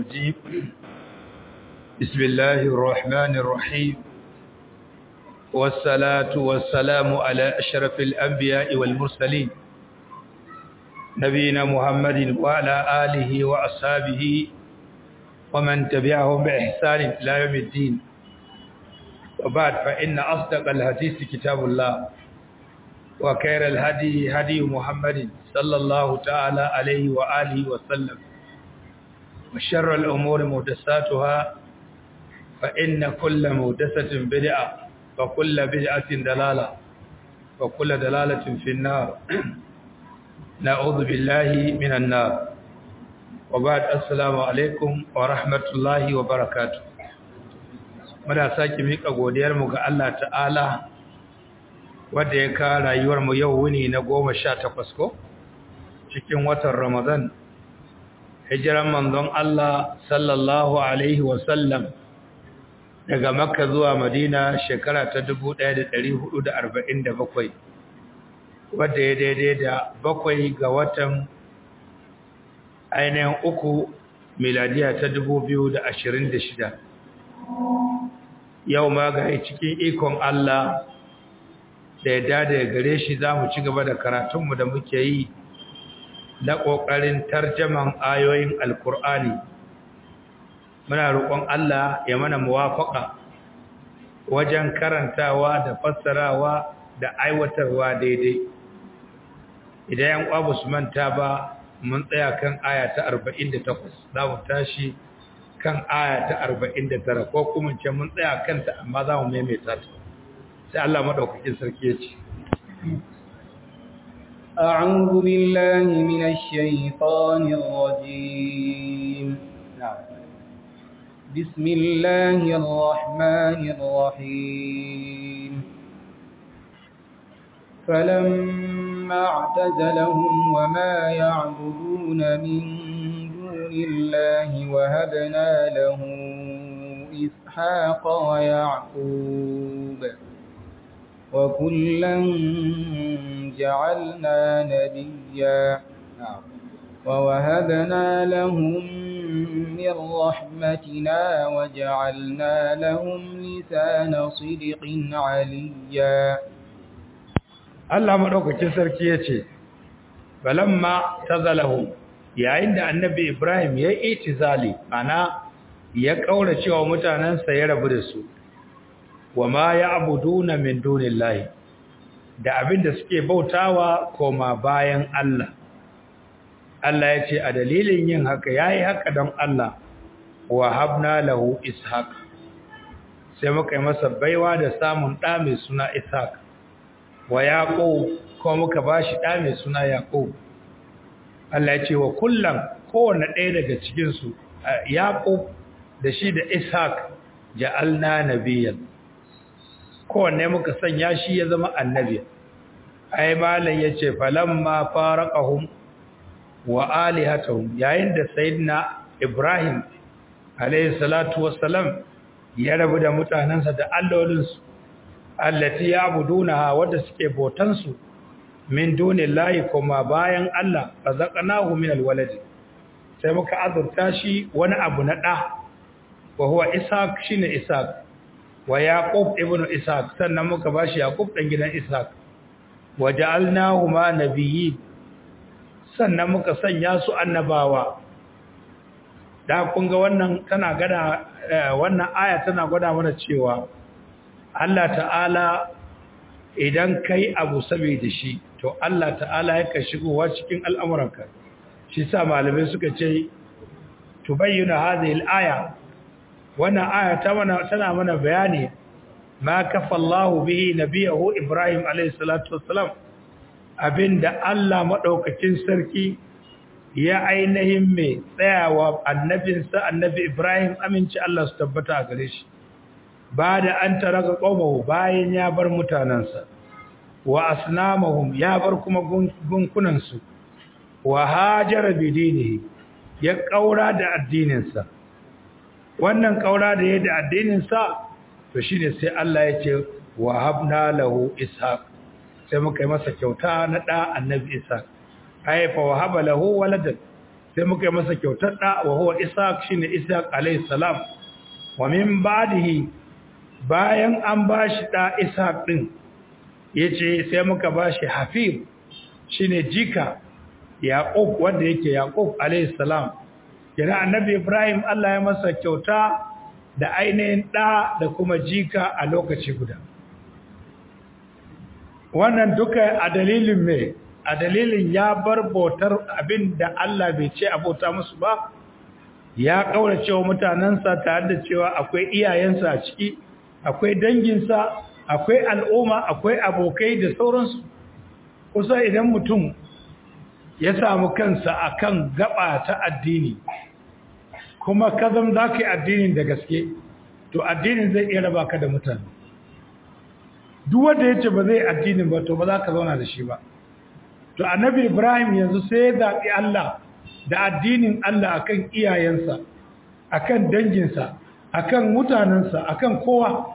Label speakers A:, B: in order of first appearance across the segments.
A: الرجيم بسم الله الرحمن الرحيم والصلاة والسلام على أشرف الأنبياء والمرسلين نبينا محمد وعلى آله وأصحابه ومن تبعهم بإحسان إلى يوم الدين وبعد فإن أصدق الحديث كتاب الله وخير الهدي هدي محمد صلى الله تعالى عليه وآله وسلم وشر الأمور محدثاتها فإن كل محدثة بدعة وكل بدعة دلالة وكل دلالة في النار نعوذ بالله من النار وبعد السلام عليكم ورحمة الله وبركاته muna sake mika godiyarmu ga Allah ta'ala wanda ya ka rayuwarmu yau wuni na goma sha takwas ko cikin watan Ramadan hijiran manzon Allah sallallahu alaihi wasallam daga Makka zuwa Madina shekara ta 1447 wadda ya daidai da bakwai ga watan ainihin uku miladiya ta 2026 yau ma ga cikin ikon Allah da ya dada gare shi za mu ci gaba da karatunmu da muke yi na ƙoƙarin tarjaman ayoyin alkur'ani muna roƙon Allah ya mana muwafaƙa wajen karantawa da fassarawa da aiwatarwa daidai idan yan ƙwabu su manta ba mun tsaya kan aya ta 48 za mu tashi kan aya ta 49 ko kuma ce mun tsaya kanta amma za mu maimaita ta sai Allah madaukakin sarki ya ce
B: أعوذ بالله من الشيطان الرجيم بسم الله الرحمن الرحيم فلما اعتزلهم وما يعبدون من دون الله وهبنا له إسحاق ويعقوب وكلا جعلنا نبيا ووهبنا لهم من رحمتنا وجعلنا لهم لسان صدق عليا
A: Allah madaukakin sarki yace balamma tazalahu yayin da annabi Ibrahim ya yi itizali ana ya kaura cewa mutanansa ya rabu da su wama ya'buduna min dunillahi da abinda suke bautawa koma bayan Allah Allah ya ce a dalilin yin haka yayi haka don Allah wa habna lahu ishaq sai muka yi masa baiwa da samun ɗa mai suna ishaq wa yaqub ko muka bashi ɗa mai suna yaqub Allah ya ce wa kullum kowanne ɗaya daga cikin su yaqub da shi da ishaq ja'alna nabiyyan kowanne muka sanya shi ya zama annabi ai malam yace falamma faraqahum wa alihatuhum yayin da sayyidina ibrahim alayhi salatu wassalam ya rabu da mutanansa da allolinsu allati ya'budunaha wanda suke botan su min dunillahi kuma bayan Allah razaqnahu min alwalad sai muka azurta shi wani abu na da wa huwa ishaq shine ishaq wa yaqub ibnu ishaq sannan muka bashi yaqub dan gidan ishaq wa ja'alnahu ma nabiyyi sannan muka sanya su annabawa da kun ga wannan tana gada wannan aya tana gwada mana cewa Allah ta'ala idan kai abu saboda shi to Allah ta'ala yake shigowa cikin al'amuranka shi sa malamai suka ce tubayyana hadhihi al-aya wannan aya ta mana tana mana bayani ma kafa Allah bihi nabiyahu Ibrahim alayhi salatu wassalam abinda Allah madaukakin sarki ya ainihin mai tsayawa annabinsa annabi Ibrahim aminci Allah su tabbata a gare shi ba da an taraka qawmahu bayan ya bar mutanansa wa asnamahum ya bar kuma gunkunansu wa hajara bidinihi ya kaura da addininsa wannan kaura da ya da addininsa to shine sai Allah ya ce wa habna lahu ishaq sai muka yi masa kyauta na da annabi ishaq ay fa wahaba lahu waladan sai muka yi masa kyautar da wa huwa ishaq shine ishaq alayhi salam wa min ba'dihi bayan an bashi da ishaq din yace sai muka bashi hafif shine jika yaqub wanda yake yaqub alayhi salam kira annabi ibrahim Allah ya masa kyauta da ainihin da da kuma jika a lokaci guda wannan duka a dalilin me a dalilin ya bar bautar abin da Allah bai ce abota musu ba ya kaura cewa mutanensa tare da cewa akwai iyayensa a ciki akwai danginsa akwai al'umma akwai abokai da sauransu kusa idan mutum ya samu kansa akan gaba ta addini kuma kazam za ka yi addinin da gaske to addinin zai iya raba ka da mutane duk wanda ya ce ba zai addinin ba to ba za ka zauna da shi ba to annabi ibrahim yanzu sai ya zaɓi allah da addinin allah akan iyayensa akan danginsa akan mutanensa akan kowa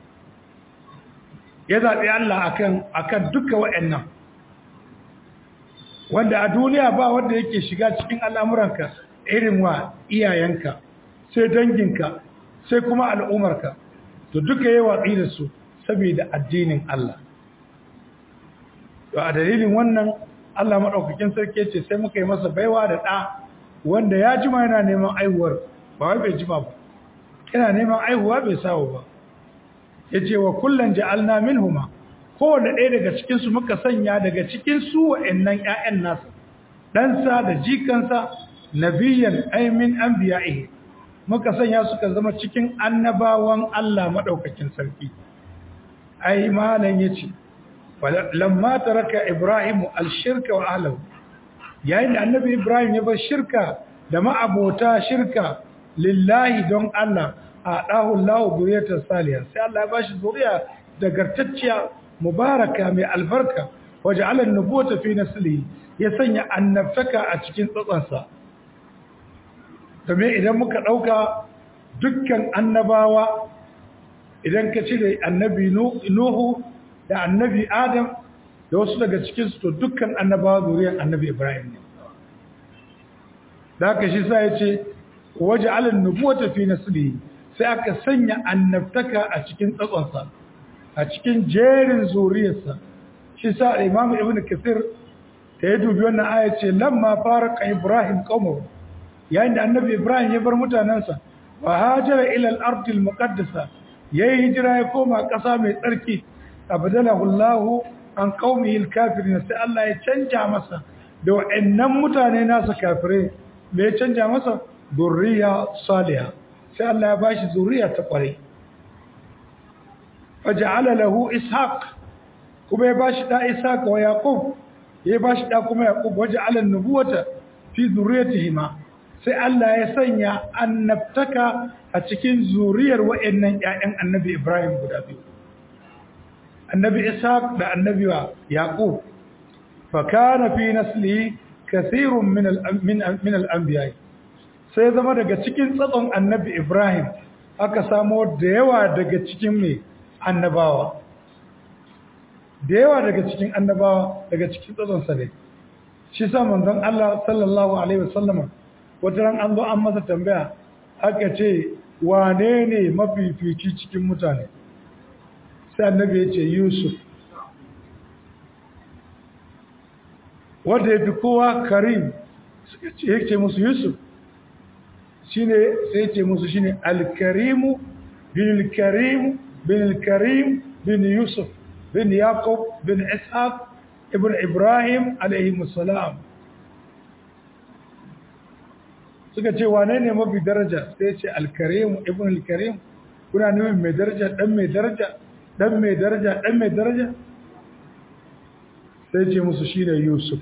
A: ya zaɓi allah akan akan duka wa'annan wanda a duniya ba wanda yake shiga cikin al'amuranka irin wa iyayenka sai danginka sai kuma al'umarka to duka yi watsi da su saboda addinin Allah to a dalilin wannan Allah maɗaukakin sarki ce sai muka yi masa baiwa da ɗa wanda ya jima yana neman aihuwar ba wai bai jima ba yana neman aihuwa bai sawo ba ya ce wa kullum ja'alna minhuma kowane ɗaya daga cikinsu muka sanya daga cikin su wa'annan ‘ya'yan nasa ɗansa da jikansa nabiyan aimin an biya'ihe muka sanya suka zama cikin annabawan Allah maɗaukakin sarki ai malam ya ce lamma taraka ibrahimu alshirka wa ahlahu yayin da annabi ibrahim ya bar shirka da ma'abota shirka lillahi don Allah a ɗahu Allah zuriyar salihah sai Allah ya bashi zuriya dagartacciya mubaraka mai albarka waje alan nubuwata fi nasli ya sanya annabtaka a cikin tsatsansa domin idan muka ɗauka dukkan annabawa idan ka cire annabi nuhu da annabi adam da wasu daga cikinsu to dukkan annabawa zuriyar annabi ibrahim ne da haka shi sa ya ce waje alan nubuwata fi nasli sai aka sanya annabtaka a cikin tsatsansa a cikin jerin zuriyarsa shi sa imamu ibn kathir ta yi dubi wannan aya ce lamma faraka ibrahim qawmu yayin da annabi ibrahim ya bar mutanansa wa hajara ila al-ard al-muqaddasa yayi hijira ya koma ƙasa mai tsarki abdalahu allah an qaumihi al-kafirin sai Allah ya canja masa da wa'annan mutane nasa kafire me ya canja masa zuriya salihah sai Allah ya bashi zuriya ta kwarai faja'ala lahu ishaq kuma ya bashi da ishaq wa yaqub ya bashi da kuma yaqub waja'ala an-nubuwata fi zurriyatihima sai Allah ya sanya annabtaka a cikin zuriyar wayannan ƴaƴan annabi Ibrahim guda biyu annabi ishaq da annabi yaqub fa kana fi naslihi kathirun min min al-anbiya sai zama daga cikin tsatson annabi Ibrahim aka samo da yawa daga cikin mai annabawa da yawa daga cikin annabawa daga cikin tsatsonsa ne shi sa manzon Allah sallallahu alaihi wasallam wata ran an zo an masa tambaya aka ce wane ne mafifici cikin mutane sai annabi ya ce Yusuf wanda ya fi kowa karim suka ce yake musu Yusuf shine sai ce musu shine al-karimu bil karim bin karim bin yusuf bin yaqub bin ishaq ibn ibrahim alayhi salam suka ce wane ne mafi daraja sai ce al-karim ibn al-karim kuna nufin mai daraja dan mai daraja dan mai daraja dan mai daraja sai ce musu shine yusuf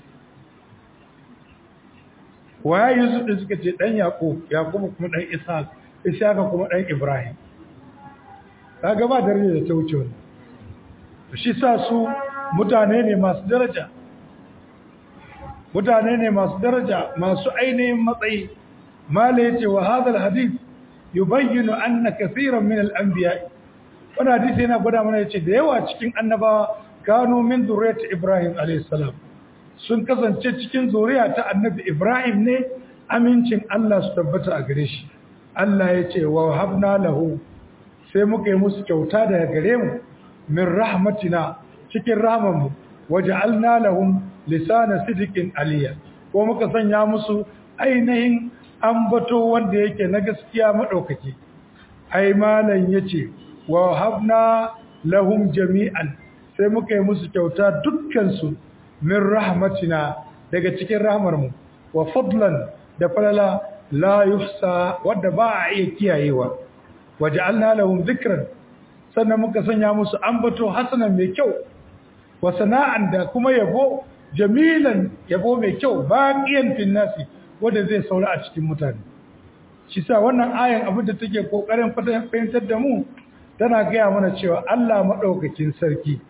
A: waye yusuf din suka ce dan yaqub yaqub kuma dan ishaq ishaq kuma dan ibrahim kaga ba daraja da ta wuce wannan shi sa su mutane ne masu daraja mutane ne masu daraja masu ainihin matsayi mala yace wa hadha alhadith yubayyinu anna kaseeran min al-anbiya wannan hadisi yana gwada mana yace da yawa cikin annabawa kanu min zuriyati ibrahim alayhi salam sun kasance cikin zuriya ta annabi ibrahim ne amincin Allah su tabbata a gare shi Allah ya ce wa habna lahu sai muka yi musu kyauta daga gare mu min rahmatina cikin rahmanmu waja'alna lahum lisana sidiqin aliyya ko muka sanya musu ainihin ambato wanda yake na gaskiya madaukaki ai malan yace wa habna lahum jami'an sai muka yi musu kyauta dukkan su min rahmatina daga cikin rahmarmu wa fadlan da falala la yuhsa wadda ba a iya kiyayewa waja'alna lahum dhikran sannan muka sanya musu ambato hasanan mai kyau wa sana'an da kuma yabo jamilan yabo mai kyau baqiyan fil nasi wanda zai saura a cikin mutane shi sa wannan ayan abin da take kokarin fahimtar da mu tana gaya mana cewa Allah madaukakin sarki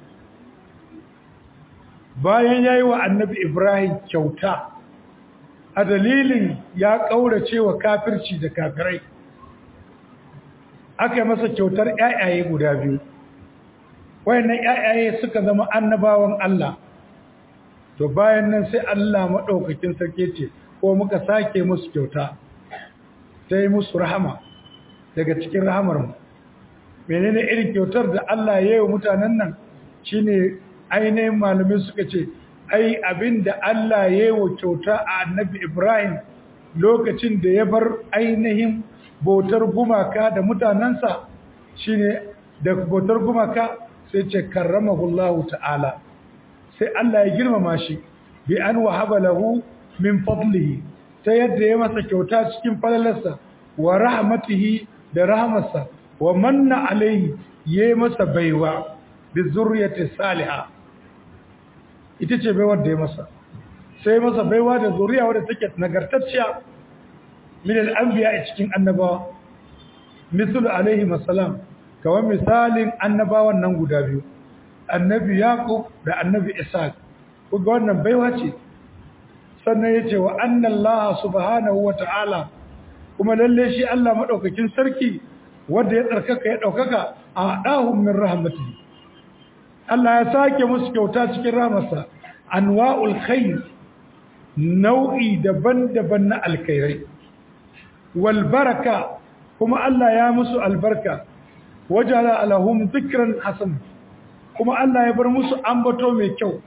A: bayan yayi wa annabi Ibrahim kyauta a dalilin ya kaurace wa kafirci da kafirai aka yi masa kyautar ƴaƴaye guda biyu wayannan ƴaƴaye suka zama annabawan Allah to bayan nan sai Allah madaukakin sarki ce ko muka sake musu kyauta sai musu rahama daga cikin rahamar mu menene irin kyautar da Allah ya yi wa mutanen nan shine ainihin malamai suka ce ai abinda Allah ya yi wa kyauta a annabi Ibrahim lokacin da ya bar ainihin bautar gumaka da mutanensa shine da bautar gumaka sai ce karramahullahu ta'ala sai Allah ya girmama shi bi an wahaba lahu min fadlihi ta yadda ya masa kyauta cikin falalarsa wa rahmatihi da rahmarsa wa manna alaihi ya masa baiwa bi zurriyati salihah ita ce baiwar da ya masa sai masa baiwa da zuriya wadda take nagartacciya min al-anbiya a cikin annabawa misal alaihi masalam kawai misalin annabawan nan guda biyu annabi yaqub da annabi ishaq kuga wannan baiwa ce sannan yace wa anna allah subhanahu wa ta'ala kuma lalle shi Allah madaukakin sarki wanda ya tsarkaka ya daukaka a dahum min rahmatihi Allah ya sake musu kyauta cikin rahmarsa anwa'ul khair nau'i daban-daban na alkhairai wal baraka kuma Allah ya musu albarka wajala alahum dhikran hasan kuma Allah ya bar musu ambato mai kyau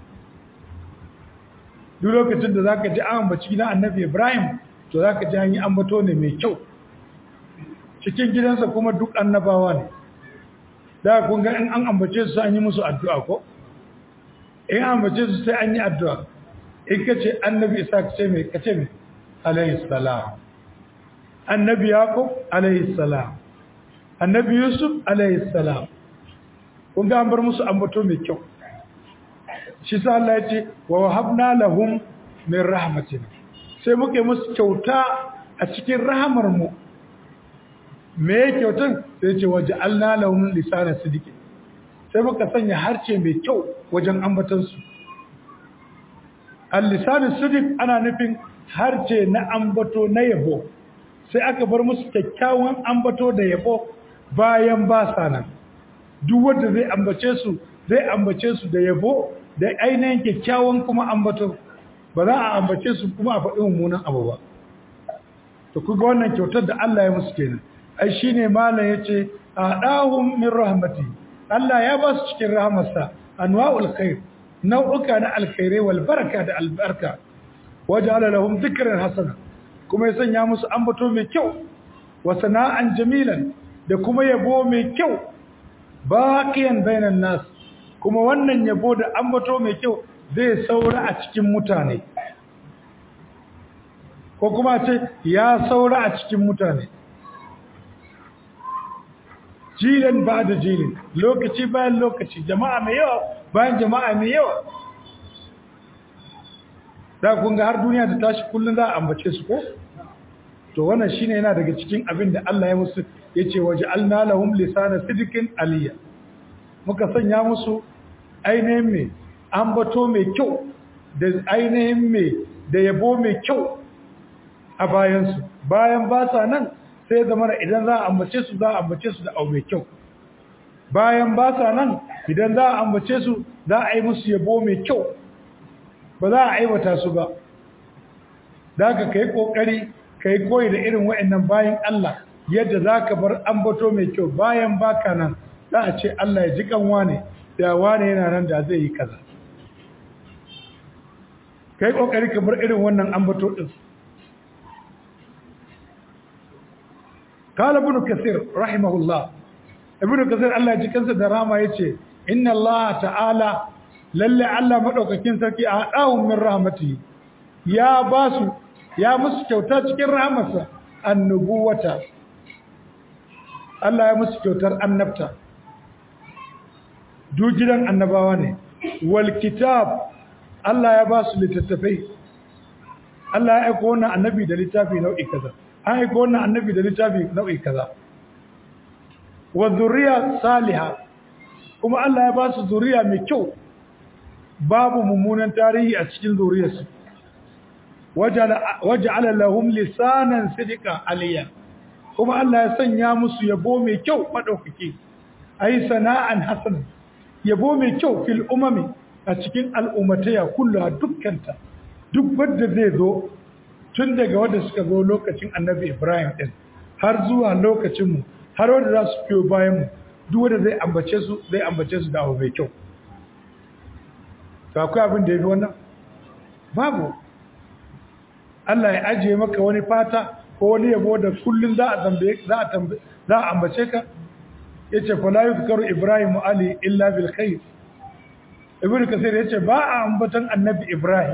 A: duk lokacin da zaka ji an ambaci gidan Annabi Ibrahim to zaka ji an yi ambato ne mai kyau cikin gidansa kuma duk annabawa ne da kun ga in an ambace su an yi musu addu'a ko in an ambace su sai an yi addu'a in kace Annabi Isa kace me kace me alayhi salam annabi yaqub alayhi salam annabi yusuf alayhi salam kun ga an bar musu ambato mai kyau shi sa Allah ya ce wa wahabna lahum min rahmatina sai muke musu kyauta a cikin rahamar mu me ya kyautan sai ce waje alna lahum lisana sidiki sai muka sanya harce mai kyau wajen ambatan su al-lisanu sidik ana nufin harce na ambato na yabo sai aka bar musu kyakkyawan ambato da yabo bayan ba sa nan duk wanda zai ambace su zai ambace su da yabo da ainihin kyakkyawan kuma ambato ba za a ambace su kuma a faɗi mummunan abu ba to kuga wannan kyautar da Allah ya musu kenan ai shine malam yace adahum min rahmati Allah ya ba su cikin rahmarsa anwa'ul khair nau'uka na alkhairai wal baraka da albarka waja'ala lahum dhikran hasana kuma ya sanya musu ambato mai kyau wa sana'an jamilan da kuma yabo mai kyau baqiyan bainan nas kuma wannan yabo da ambato mai kyau zai saura a cikin mutane ko kuma ce ya saura a cikin mutane jilan ba da jilin lokaci bayan lokaci jama'a mai yawa bayan jama'a mai yawa da kun ga har duniya ta tashi kullun za a ambace su ko to wannan shine yana daga cikin abin da Allah ya musu yace waja'alna lahum lisana sidqin aliyya muka sanya musu ainihin me ambato mai kyau da ainihin me da yabo mai kyau a bayan su bayan ba sa nan sai zama idan za a ambace su za a ambace su da au mai kyau bayan ba sa nan idan za a ambace su za a yi musu yabo mai kyau ba za a aiwata su ba da ka kai kokari kai koyi da irin wa'annan bayan Allah yadda zaka bar ambato mai kyau bayan baka nan za a ce Allah ya ji kanwa ne da wane yana nan da zai yi kaza kai kokari ka bar irin wannan ambato din قال ابن كثير رحمه الله ابن كثير الله ji kansa da rama yace inna Allah ta'ala lalle Allah madaukakin sarki a dawun min rahmati ya basu ya musu kyauta cikin rahmarsa annubuwata Allah ya musu kyautar annabta duk gidan annabawa ne wal kitab Allah ya basu littattafai Allah ya aika wannan annabi da littafi nau'i kaza an aika wannan annabi da littafi nau'i kaza wa zuriya saliha kuma Allah ya ba su zuriya mai kyau babu mummunan tarihi a cikin zuriyarsu waja'ala lahum lisanan sidqa aliya kuma Allah ya sanya musu yabo mai kyau madaukake ai sana'an hasan yabo mai kyau fil umami a cikin al'ummataya kullu dukkanta duk wanda zai zo tun daga wanda suka zo lokacin annabi Ibrahim din har zuwa lokacinmu har wanda za su fiyo bayanmu duk wanda zai ambace su zai ambace su da abu mai kyau to akwai abin da ya fi wannan babu Allah ya ajiye maka wani fata ko wani yabo da kullum za a tambaye za a tambaye za a ambace ka yace fa la yuzkaru ibrahim ali illa bil khair ibnu kasir yace ba a ambatan annabi ibrahim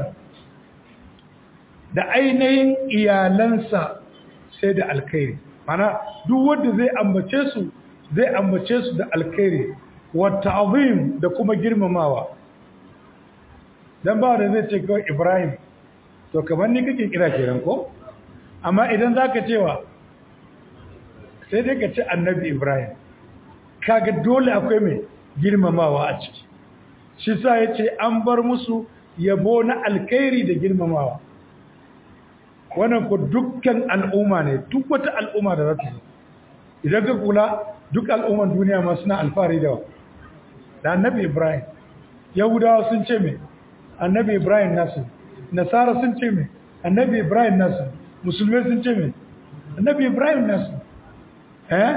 A: da ainihin iyalansa sai da alkhairi mana duk wanda zai ambace su zai ambace su da alkhairi wa ta'zim da kuma girmamawa dan ba da zai ce kawai Ibrahim to kamar ni kake kira kenan ko amma idan zaka cewa sai dai ka ce annabi Ibrahim kaga dole akwai mai girmamawa a ciki shi sa yace an bar musu yabo na alkhairi da girmamawa wannan ku dukkan al'umma ne duk wata al'umma da za ta zo idan ka kula duk al'umman duniya ma suna alfahari da da annabi ibrahim yahudawa sun ce mai annabi ibrahim nasu nasara sun ce mai annabi ibrahim nasu musulmai sun ce mai annabi ibrahim nasu eh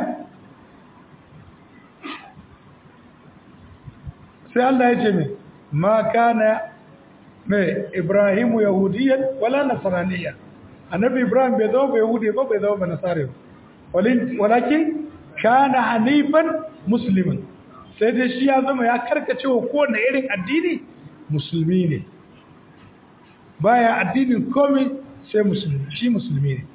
A: sai Allah ya ce mai ma kana mai ibrahimu yahudiyan wala nasraniyyan annabi ibrahim bai zama bai yahudi ba bai zama ba nasare ba walakin kana hanifan musliman sai dai shi ya zama ya karkace wa kowane irin addini musulmi ne baya addinin komai sai musulmi shi musulmi ne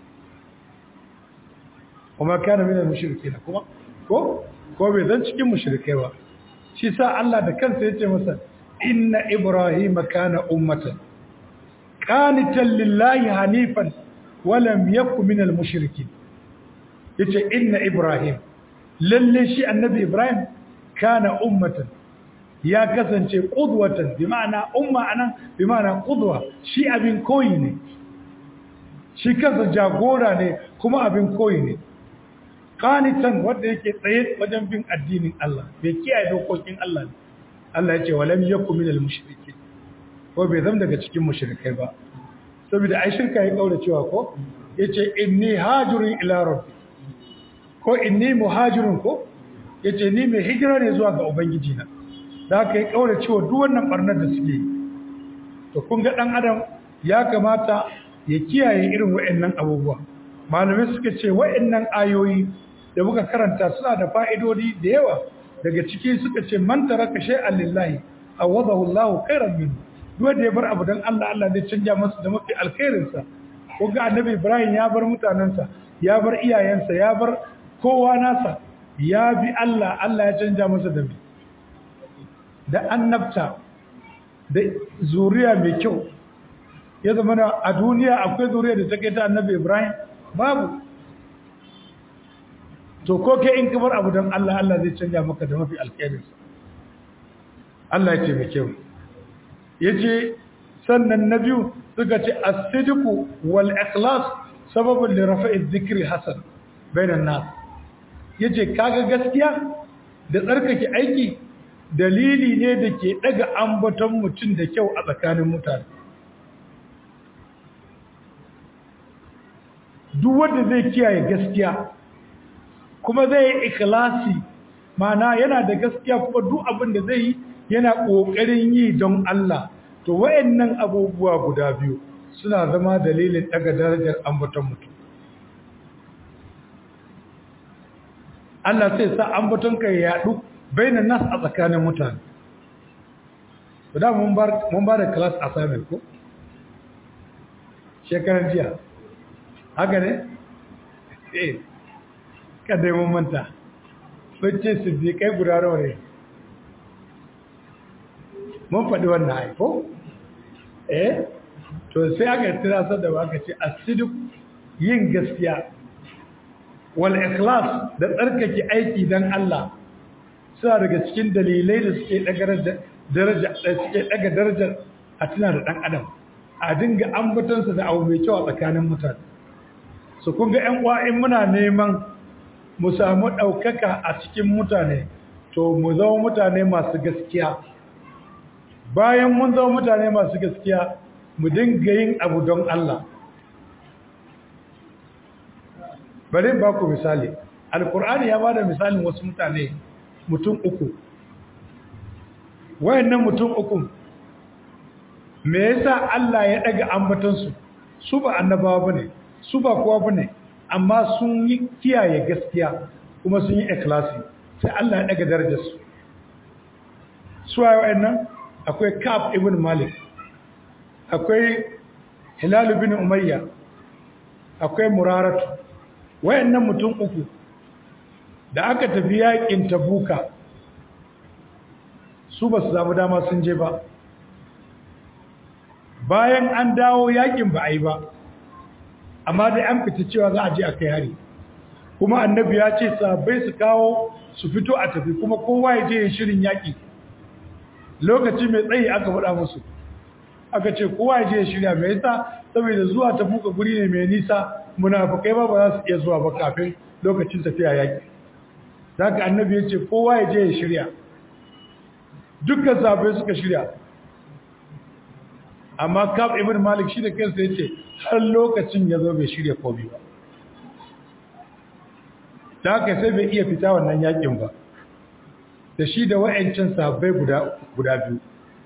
A: kuma kana mina mushrike na kuma ko ko bai zan cikin mushrikai ba shi sa Allah da kansa yace masa inna ibrahima kana ummatan qanitan lillahi hanifan wa lam yakun minal mushrikin yace inna ibrahim lalle shi annabi ibrahim kana ummatan ya kasance qudwatan bi ma'ana umma anan bi ma'ana qudwa shi abin koyi ne shi kansa jagora ne kuma abin koyi ne qanitan wanda yake tsaye wajen bin addinin Allah bai kiyaye dokokin Allah ne Allah ya ce walam yakun minal mushrikin ko bai zama daga cikin mushrikai ba saboda ai shirka ya kaura cewa ko yace inni hajirun ila rabbi ko inni muhajirun ko yace ni mai hijira ne zuwa ga ubangiji na da aka yi kaura cewa duk wannan barnar da suke yi to kun ga dan adam ya kamata ya kiyaye irin wayannan abubuwa malamai suka ce wayannan ayoyi da muka karanta suna da fa'idodi da yawa daga ciki suka ce man taraka shay'an lillahi awadahu Allahu khairan minhu duk da ya bar abu dan Allah Allah zai canja masa da mafi alkhairin sa ko ga annabi Ibrahim ya bar mutanansa ya bar iyayensa ya bar kowa nasa ya bi Allah Allah ya canja masa da da annabta da zuriya mai kyau ya zama a duniya akwai zuriya da take ta annabi Ibrahim babu to ko kai in kamar abu don Allah Allah zai canja maka da mafi alkhairinsa Allah ya ce mai kyau yace sannan na biyu suka ce as-sidqu wal ikhlas sababun li rafa'i dhikri hasan bainan nas yace kaga gaskiya da tsarkake aiki dalili ne da ke daga ambaton mutum da kyau a tsakanin mutane duk wanda zai kiyaye gaskiya kuma zai yi ikhlasi mana yana da gaskiya kuma duk abin da zai yi yana ƙoƙarin yi don Allah to wayannan abubuwa guda biyu suna zama dalilin daga darajar ambaton mutum Allah sai sa ambaton ka ya yadu bainan nas a tsakanin mutane to da mun bar mun ba da class assignment ko shekaran jiya haka ne eh kada mun manta bacce su bi kai guda nawa ne mun faɗi wannan haifo eh to sai aka tirasar da baka ce asidik yin gaskiya wal ikhlas da tsarkake aiki dan Allah suna daga cikin dalilai da suke daga daraja da suke daga darajar a tuna da dan adam a dinga ambatansa da abu mai kyau a tsakanin mutane su kun ga ƴan uwa in muna neman mu samu ɗaukaka a cikin mutane to mu zama mutane masu gaskiya bayan mun zama mutane masu gaskiya mu dinga yin abu don Allah bari ba ku misali alkur'ani ya ba da misalin wasu mutane mutum uku wayannan mutum uku me yasa Allah ya daga ambatansu su ba annabawa bane su ba kowa bane amma sun yi kiyaye gaskiya kuma sun yi ikhlasi sai Allah ya daga darajarsu su waye wayannan akwai Ka'ab ibn Malik akwai Hilal ibn Umayya akwai Muraratu wayannan mutum uku da aka tafi yakin Tabuka su ba su samu dama sun je ba bayan an dawo yakin ba a yi ba amma dai an fita cewa za a je a kai hari kuma annabi ya ce sabai su kawo su fito a tafi kuma kowa ya je ya shirin yaki lokaci mai tsayi aka faɗa musu aka ce kowa ya je ya shirya mai yasa saboda zuwa ta buka guri ne mai nisa munafukai ba ba za su iya zuwa ba kafin lokacin tafiya yaki zaka annabi ya ce kowa ya je ya shirya dukkan sabai suka shirya amma kaf ibn malik shi da kansa ya ce har lokacin ya zo bai shirya komai ba da haka sai bai iya fita wannan yakin ba da shi da wa'ancin sabai guda biyu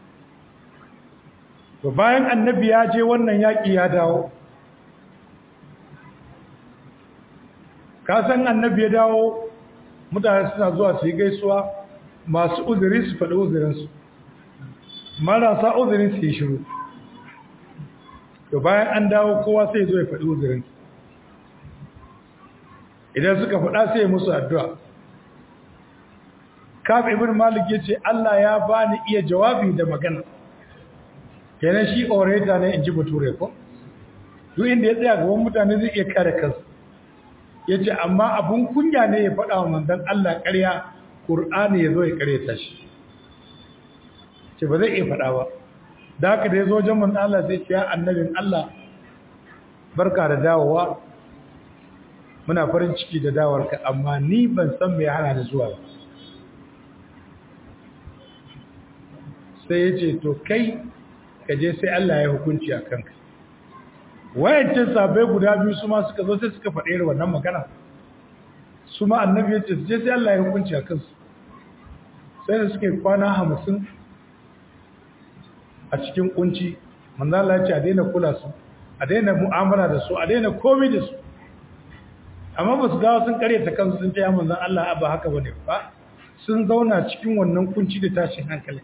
A: to bayan annabi ya je wannan yaƙi ya dawo ka san annabi ya dawo mutane suna zuwa su yi gaisuwa masu uzuri su faɗi uzurinsu marasa uzuri su yi shiru to bayan an dawo kowa sai zo ya faɗi uzurinsu idan suka faɗa sai musu addu'a kaf ibn malik ya ce Allah ya bani iya jawabi da magana kenan shi orator ne in ji bature ko duk inda ya tsaya gaban mutane zai iya kare kansa ya ce amma abun kunya ne ya faɗa wa manzan Allah ƙarya ƙur'ani ya zo ya ƙaryata shi ce ba zai iya faɗa ba da haka da ya zo wajen manzan Allah sai ce ya annabin Allah barka da dawowa muna farin ciki da dawarka amma ni ban san me hana ni zuwa ba sai ya ce to kai ka je sai Allah ya hukunci a kanka wayancin sabai guda biyu su ma suka zo sai suka faɗe da wannan magana su ma annabi ya ce su je sai Allah ya hukunci a kansu sai da suka yi kwana hamsin a cikin kunci manzo Allah ya ce a daina kula su a daina mu'amala da su a daina komai da su amma ba su dawo sun karyata kansu sun ce ya manzon Allah ba haka bane ba sun zauna cikin wannan kunci da tashin hankali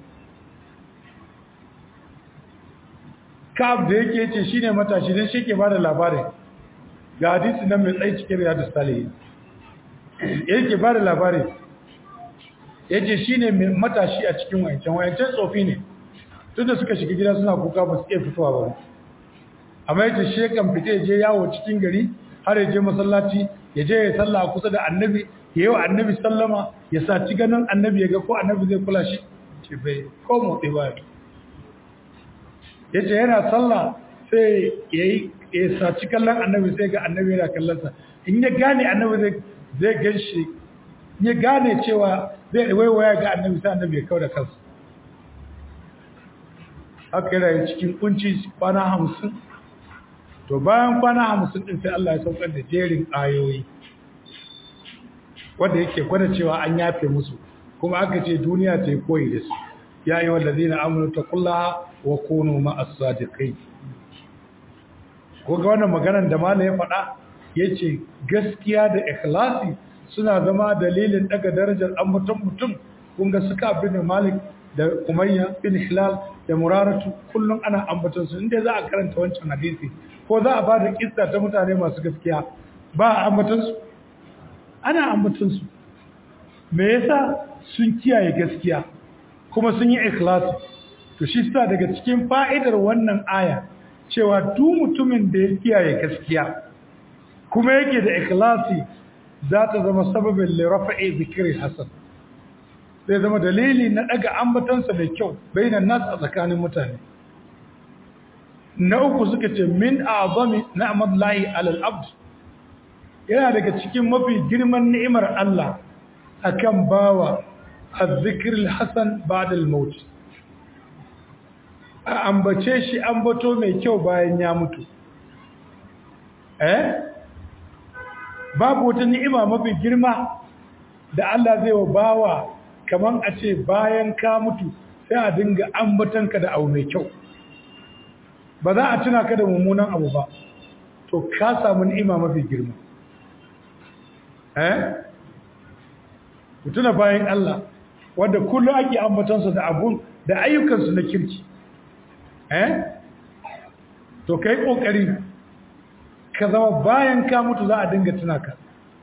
A: kaf da yake ce shine matashi dan shi ke bada labarin ga hadisi nan mai tsayi cikin riyadus salihin yake bada labarin yace shine mai matashi a cikin wayancan wayancan tsofi ne tunda suka shiga gida suna kuka ba su iya fitowa ba amma yace shi kan fite je yawo cikin gari har ya je masallaci ya je ya salla kusa da annabi ya yi wa annabi sallama ya saci ganin annabi ya ga ko annabi zai kula shi ce bai ko motsi ba ya ce yana sallah sai ya yi ya saci kallon annabi sai ga annabi yana kallonsa in ya gane annabi zai gan shi ya gane cewa zai waiwaya ga annabi sai annabi ya kawo da kansa haka yana cikin kunci kwana hamsin to bayan kwana hamsin din sai Allah ya saukar da jerin ayoyi wanda yake gwada cewa an yafe musu kuma aka ce duniya ta yi koyi da su ya yi wallazina amanu taqullaha wa kunu ma'as sadiqin ko ga wannan maganar da malam ya faɗa yace gaskiya da ikhlasi suna zama dalilin daga darajar ambaton mutum kun ga suka bin malik da umayya bin hilal da muraratu kullum ana ambaton su inda za a karanta wancan hadisi ko za a bada kissa ta mutane masu gaskiya ba a ambaton su ana ambaton su me yasa sun kiyaye gaskiya kuma sun yi ikhlasi to shi sa daga cikin fa'idar wannan aya cewa duk mutumin da ya kiyaye gaskiya kuma yake da ikhlasi za ta zama sababin lirafa'i zikiri hasan zai zama dalili na daga ambatansa da kyau bainan nas a tsakanin mutane na uku suka ce min azami na'mat lahi alal abd yana daga cikin mafi girman ni'imar Allah akan bawa azzikr alhasan ba'da almaut a ambace shi ambato mai kyau bayan ya mutu eh babu wata ni'ima mafi girma da Allah zai wa bawa kaman a ce bayan ka mutu sai a dinga ambatanka da abu mai kyau ba za a tuna ka da mummunan abu ba to ka samu ni'ima mafi girma eh mutuna bayan Allah wanda kullum ake ambatansu da abun da ayyukansu na kirki eh to kai kokari ka zama bayan ka mutu za a dinga tuna ka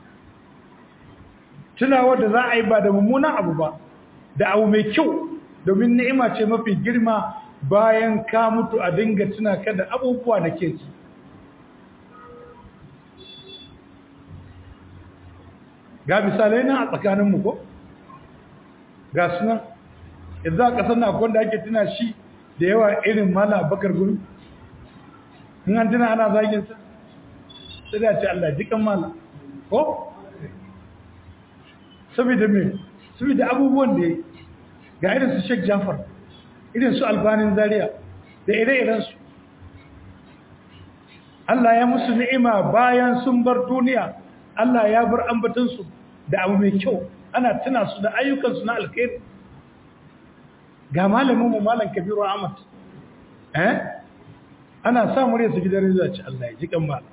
A: tunawa da za a yi ba da mummunan abu ba da abu mai kyau domin ni'ima ce mafi girma bayan ka mutu a dinga tuna ka da abubuwa na kirki ga misalai nan a tsakaninmu ko ga suna yanzu a ƙasar na akwai da ake tuna shi da yawa irin mala bakar guri in an tuna ana zaginsa sai da ce Allah jikan mala ko? saboda me saboda abubuwan da ga irin su Sheikh Jafar irin su Albanin Zaria da ire-iren su Allah ya musu ni'ima bayan sun bar duniya Allah ya bar ambaton su da abu mai kyau ana tuna su da ayyukan su na alkhairi ga malamin mu malam Kabiru Ahmad eh ana sa murya su gidan rizuwa ce Allah ya ji kan malam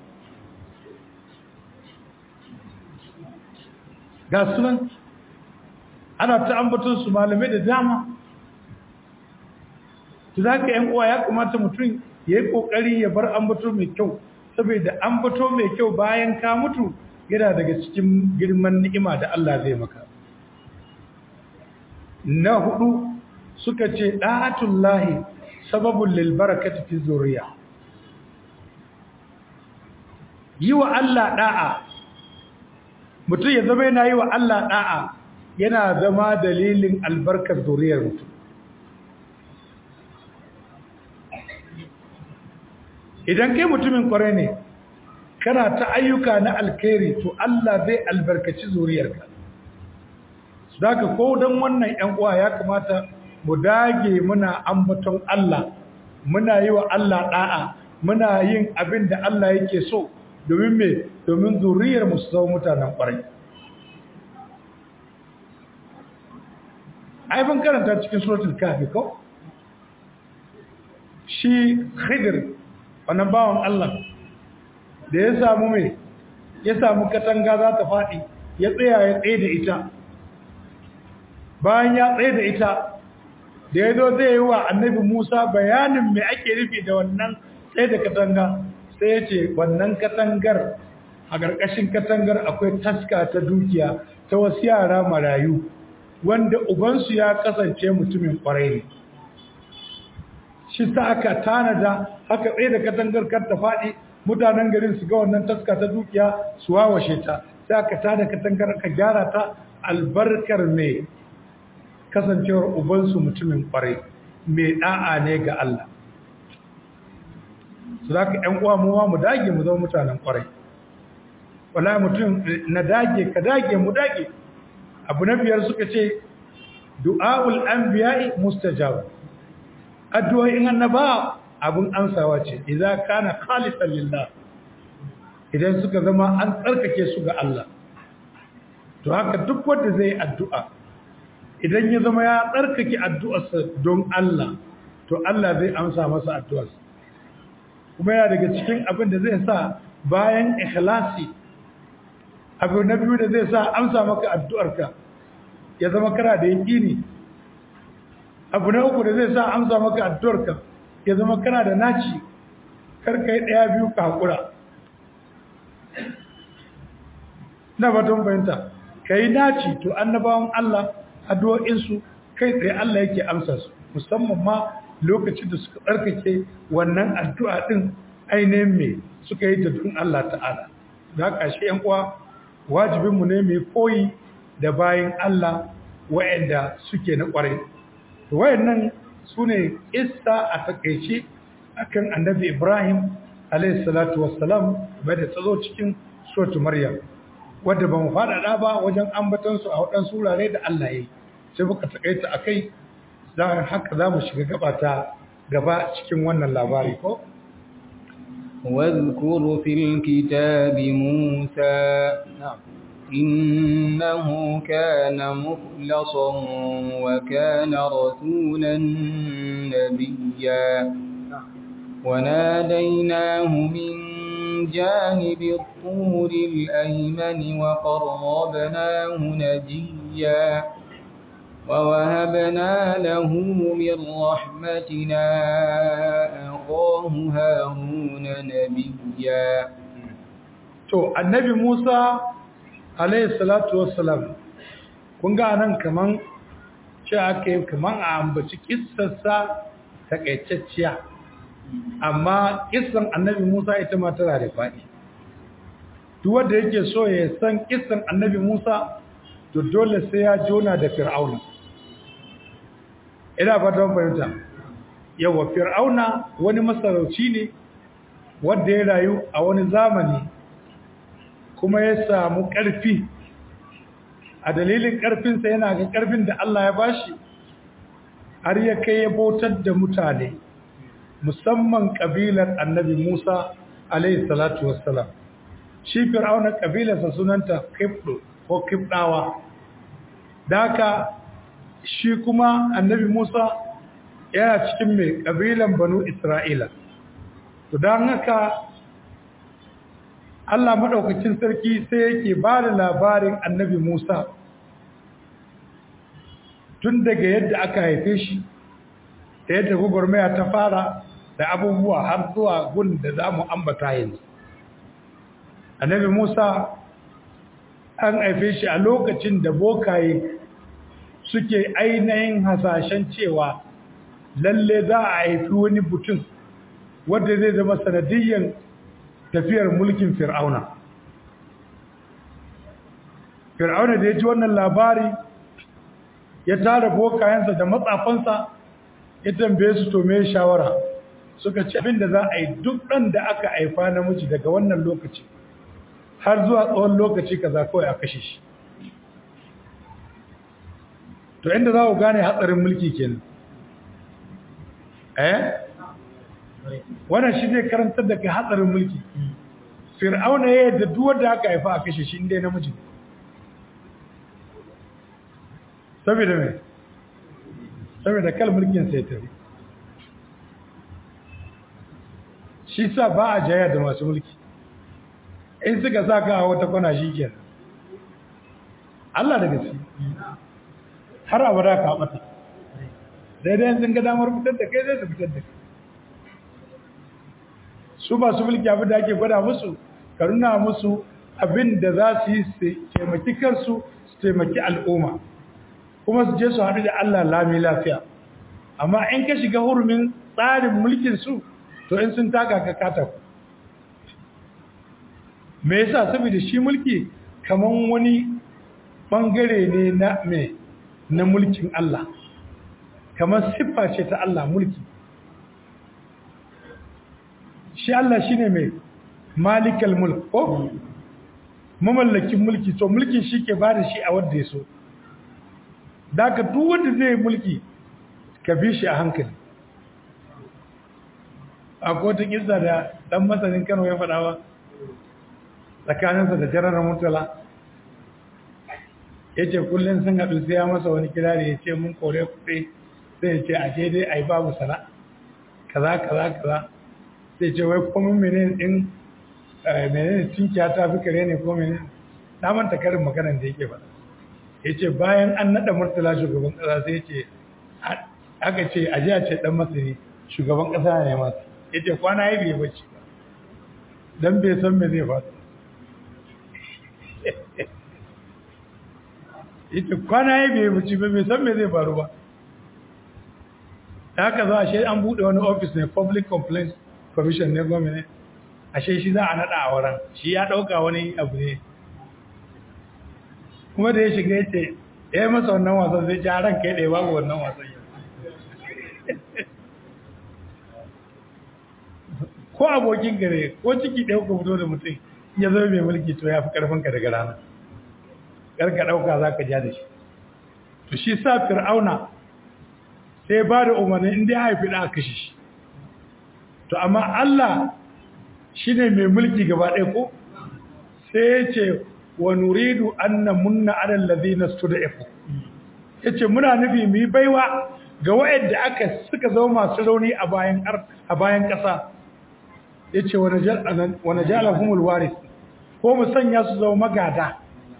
A: ga sunan ana ta ambaton su malamai da dama to zaka yan uwa ya kamata mutum yayi kokari ya bar ambato mai kyau saboda ambato mai kyau bayan ka mutu yana daga cikin girman ni'ima da Allah zai maka na hudu suka ce da'atullahi sababul lil barakati fi zuriya yi wa Allah da'a mutum ya zama yana yi wa Allah da'a yana zama dalilin albarkar zuriyar mutum idan kai mutumin kwarai ne kana ta ayyuka na alkhairi to Allah zai albarkaci zuriyarka daga ko don wannan ‘yan uwa ya kamata mu dage muna ambaton Allah muna yi wa Allah da'a muna yin abin da Allah yake so domin me domin zuriyar mu su zama mutanen kwarai ai ban karanta cikin suratul kafi ko shi khidir wannan bawan Allah da ya samu mai ya samu katanga za ta faɗi ya tsaya ya tsaye da ita bayan ya tsaye da ita da ya zo zai yi wa annabi Musa bayanin mai ake nufi da wannan tsaye da katanga sai ya ce wannan katangar a ƙarƙashin katangar akwai taska ta dukiya ta wasu yara marayu wanda ubansu ya kasance mutumin ƙwarai ne shi sa aka tanada haka tsaye da katangar kar ta faɗi mutanen garin su ga wannan taska ta dukiya su wawashe ta sai aka tada katangar aka gyara ta albarkar mai kasancewar ubansu mutumin ƙwarai mai ɗa'a ne ga Allah su za ka ‘yan uwa muwa mu dage mu zama mutanen ƙwarai wala mutum na dage ka dage mu dage abu na biyar suka ce du'a'ul anbiya'i mustajab addu'o'in annaba abin amsawa ce idza kana khalisan lillah idan suka zama an tsarkake su ga Allah to haka duk wanda zai addu'a idan ya zama ya tsarkake addu'arsa don Allah to Allah zai amsa masa addu'arsa kuma yana daga cikin abin da zai sa bayan ikhlasi abu na biyu da zai sa amsa maka addu'arka ya zama kana da yaƙini abu na uku da zai sa amsa maka addu'arka ya zama kana da naci karka yi ɗaya biyu ka haƙura na batun bayanta ka yi naci to annabawan Allah addu'o'insu kai tsaye Allah yake amsa su musamman ma lokacin da suka tsarkake wannan addu'a ɗin ainihin mai suka yi da dun Allah ta'ala da haka shi ‘yan uwa wajibinmu ne mai koyi da bayan Allah wa'yanda suke na ƙwarai wayannan su ne isa a takaice akan annabi ibrahim alaihissalatu wassalam bai da tsazo cikin sotu maryam wadda ba mu faɗaɗa ba wajen ambatansu a waɗansu wurare da allah ya yi sai muka takaita a kai don haka za mu shiga gabata gaba cikin wannan labari ko
B: واذكر في الكتاب موسى إنه كان مخلصا وكان رسولا نبيا وناديناه من جانب الطور الأيمن وقربناه نجيا ووهبنا له من رحمتنا أخاه هارون نبيا
A: to annabi Musa alayhi salatu wassalam kun ga nan kaman ce ake kaman a ambaci kissarsa takaitacciya amma kissan annabi Musa ita ma tana da faɗi duk wanda yake so ya san kissan annabi Musa to dole sai ya jona da Fir'auna ina fatan fahimta yawa Fir'auna wani masarauci ne wanda ya rayu a wani zamani kuma ya samu ƙarfi a dalilin ƙarfinsa yana ga ƙarfin da Allah ya bashi har ya kai ya bautar da mutane musamman ƙabilar annabi Musa alaihi salatu wassalam shi fir'auna ƙabilarsa sunanta kibdu ko kibdawa daka shi kuma annabi Musa yana cikin mai ƙabilan banu Isra'ila to don haka Allah maɗaukacin sarki sai yake ba da labarin annabi Musa tun daga yadda aka haife shi da yadda gwagwarmaya ta fara da abubuwa har zuwa gun da za mu ambata yanzu. Annabi Musa an haife shi a lokacin da bokaye suke ainihin hasashen cewa lalle za a haifi wani mutum wadda zai zama sanadiyyar tafiyar mulkin fir'auna fir'auna da ya ji wannan labari ya tara bokayensa da matsafansa ya tambaye su to me shawara suka ce abin da za a yi duk ɗan da aka haifa namiji daga wannan lokaci har zuwa tsawon lokaci kaza kawai a kashe shi to inda za ku gane hatsarin mulki kenan eh wannan shi zai karantar da kai hatsarin mulki fir'auna ya yadda duk wanda aka haifa a kashe shi inda namiji saboda me saboda kal mulkin sai tafi shi sa ba a jaya da masu mulki in suka sa ka a wata kwana shi kenan Allah da gaske har abada ka bata daidai sun ga damar fitar da kai zai su fitar da kai su masu mulki abin da ake gwada musu ka nuna musu abin da za su yi su taimaki kansu su taimaki al'umma kuma su je su haɗu da Allah lami lafiya amma in ka shiga hurumin tsarin mulkin su to in sun taka ka kata ku me yasa saboda shi mulki kaman wani bangare ne na me na mulkin Allah kamar siffa ce ta Allah mulki shi Allah shine mai malikal mulk ko mamallakin mulki to mulkin shi ke bada shi a wanda ya so daga duk wanda zai mulki ka bi shi a hankali akwai wata kisa da dan masanin Kano ya faɗa ba tsakaninsa da jarar mutala ya ce kullum sun haɗu sai ya masa wani kirari ya ce mun kore kuɗi sai ya ce a je dai a yi babu sana kaza kaza kaza sai ce wai komin menene ɗin menene tunkiya ta fi kare ne ko menene na manta karin maganar da yake faɗa ya ce bayan an naɗa murtala shugaban ƙasa sai ce aka ce a jiya ce ɗan masani shugaban ƙasa ne masu ya ce kwana ya bai bacci ba don bai san me zai faru ya ce kwana ya bai bacci ba bai san me zai faru ba da haka za a shi an buɗe wani ofis ne public complaints commission ne gwamnati ashe shi za a naɗa a wurin shi ya ɗauka wani abu ne kuma da ya shiga ya ce ya yi masa wannan wasan zai ci ran kai ɗaya babu wannan wasan yau ko abokin gare ko ciki ɗaya ku fito da mutum ya zama mai mulki to ya fi ƙarfinka daga rana ƙarka ɗauka za ka ja da shi to shi sa fir'auna sai ba da umarni inda ya haifi ɗa a kashe shi to amma Allah shi ne mai mulki gaba ɗaya ko sai ya ce wa nuridu an na munna alal ladina stud'ifu yace muna nufi mu yi baiwa ga wayanda aka suka zama masu rauni a bayan a bayan ƙasa yace wa najal wa najalahumul waris ko mu sanya su zama magada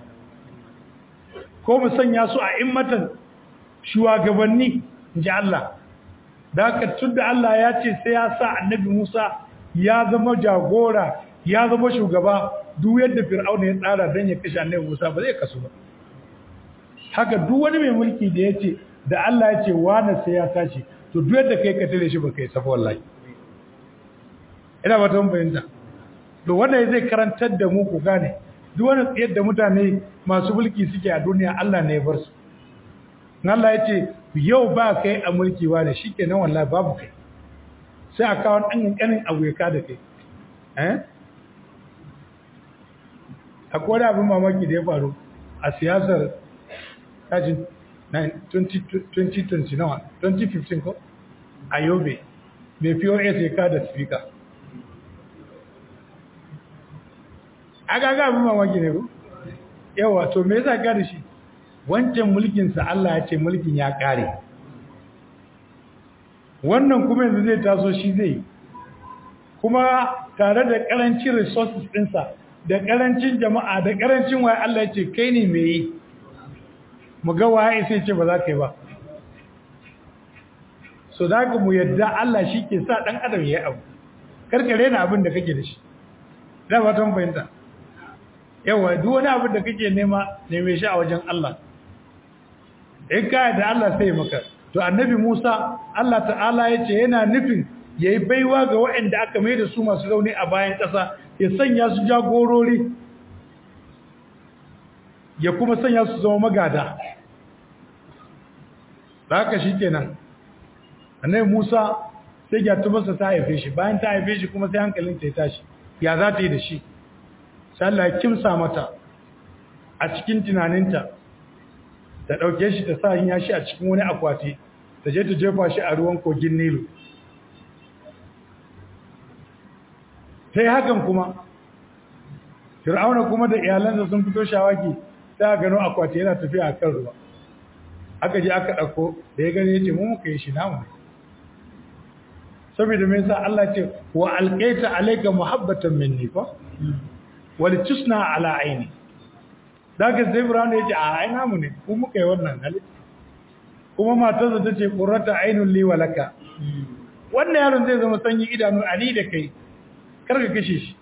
A: ko mu sanya su a immatan shugabanni inji Allah da haka tunda Allah ya ce sai ya sa annabi Musa ya zama jagora ya zama shugaba duk yadda fir'auna ya tsara dan ya kashe annabi Musa ba zai kasu ba haka duk wani mai mulki da yace da Allah ya ce wani sai ya tashi to duk yadda kai ka tare shi ba kai safa wallahi ina ba ta bayyana to wannan zai karantar da mu ku gane duk wani yadda mutane masu mulki suke a duniya Allah ne ya bar su Allah ya ce yau ba kai a mulki wa da shikenan wallahi babu kai sai a kawo ɗan ƙanƙanin abu ya kada kai eh akwai wani abin mamaki da ya faru a siyasar kajin 2020 nawa 2015 ko a yobe mai pos ya kada speaker agaga abin mamaki ne ko yawa to me yasa kada shi wancan mulkinsa Allah ya ce mulkin ya kare wannan kuma yanzu zai taso shi zai kuma tare da karancin resources ɗinsa da karancin jama'a da karancin waye Allah ya ce kai ne mai yi mu ga waye sai ce ba za ka yi ba so da mu yadda Allah shi ke sa ɗan adam ya yi abu karkare na abin da kake da shi da ba ta fahimta yawa duk wani abin da kake nema neme shi a wajen Allah in ka da Allah sai maka to annabi Musa Allah ta'ala ya ce yana nufin ya yi baiwa ga waɗanda aka mai da su masu rauni a bayan ƙasa ya sanya su jagorori ya kuma sanya su zama magada da haka shi kenan annabi Musa sai ya tubarsa ta haife shi bayan ta haife shi kuma sai hankalin ta ya tashi ya za ta yi da shi sai Allah ya kimsa mata a cikin tunaninta ta ɗauke shi ta sa yin yashi a cikin wani akwati ta je ta jefa shi a ruwan kogin nilu sai hakan kuma fir'auna kuma da iyalansa sun fito shawaki ta gano akwati yana tafiya a kan ruwa aka je aka ɗauko da ya gani ya ce mu muka yi shi namu ne saboda mai sa Allah ce wa alƙaita alaika muhabbatan minni fa wal tusna ala aini daga sai Ibrahim ya ce a ai namu ne ku muka yi wannan hali kuma matarsa ta ce qurrata ainul li wa laka wannan yaron zai zama sanyi idanu ali da kai kar ka kashe shi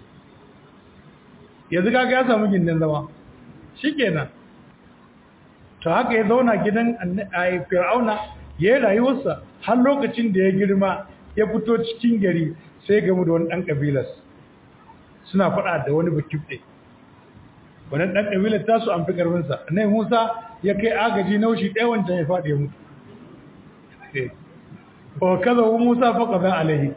A: yanzu kaga ya samu gindin zama shikenan to haka ya zauna gidan Fir'auna ya yi rayuwarsa har lokacin da ya girma ya fito cikin gari sai gamu da wani ɗan ƙabilas suna faɗa da wani bakifɗe wannan ɗan ƙabilar tasu an fi ƙarfinsa nai musa ya kai agaji naushi ɗaya wancan ya faɗi ya mutu ba kaza wu musa faƙa za alaihi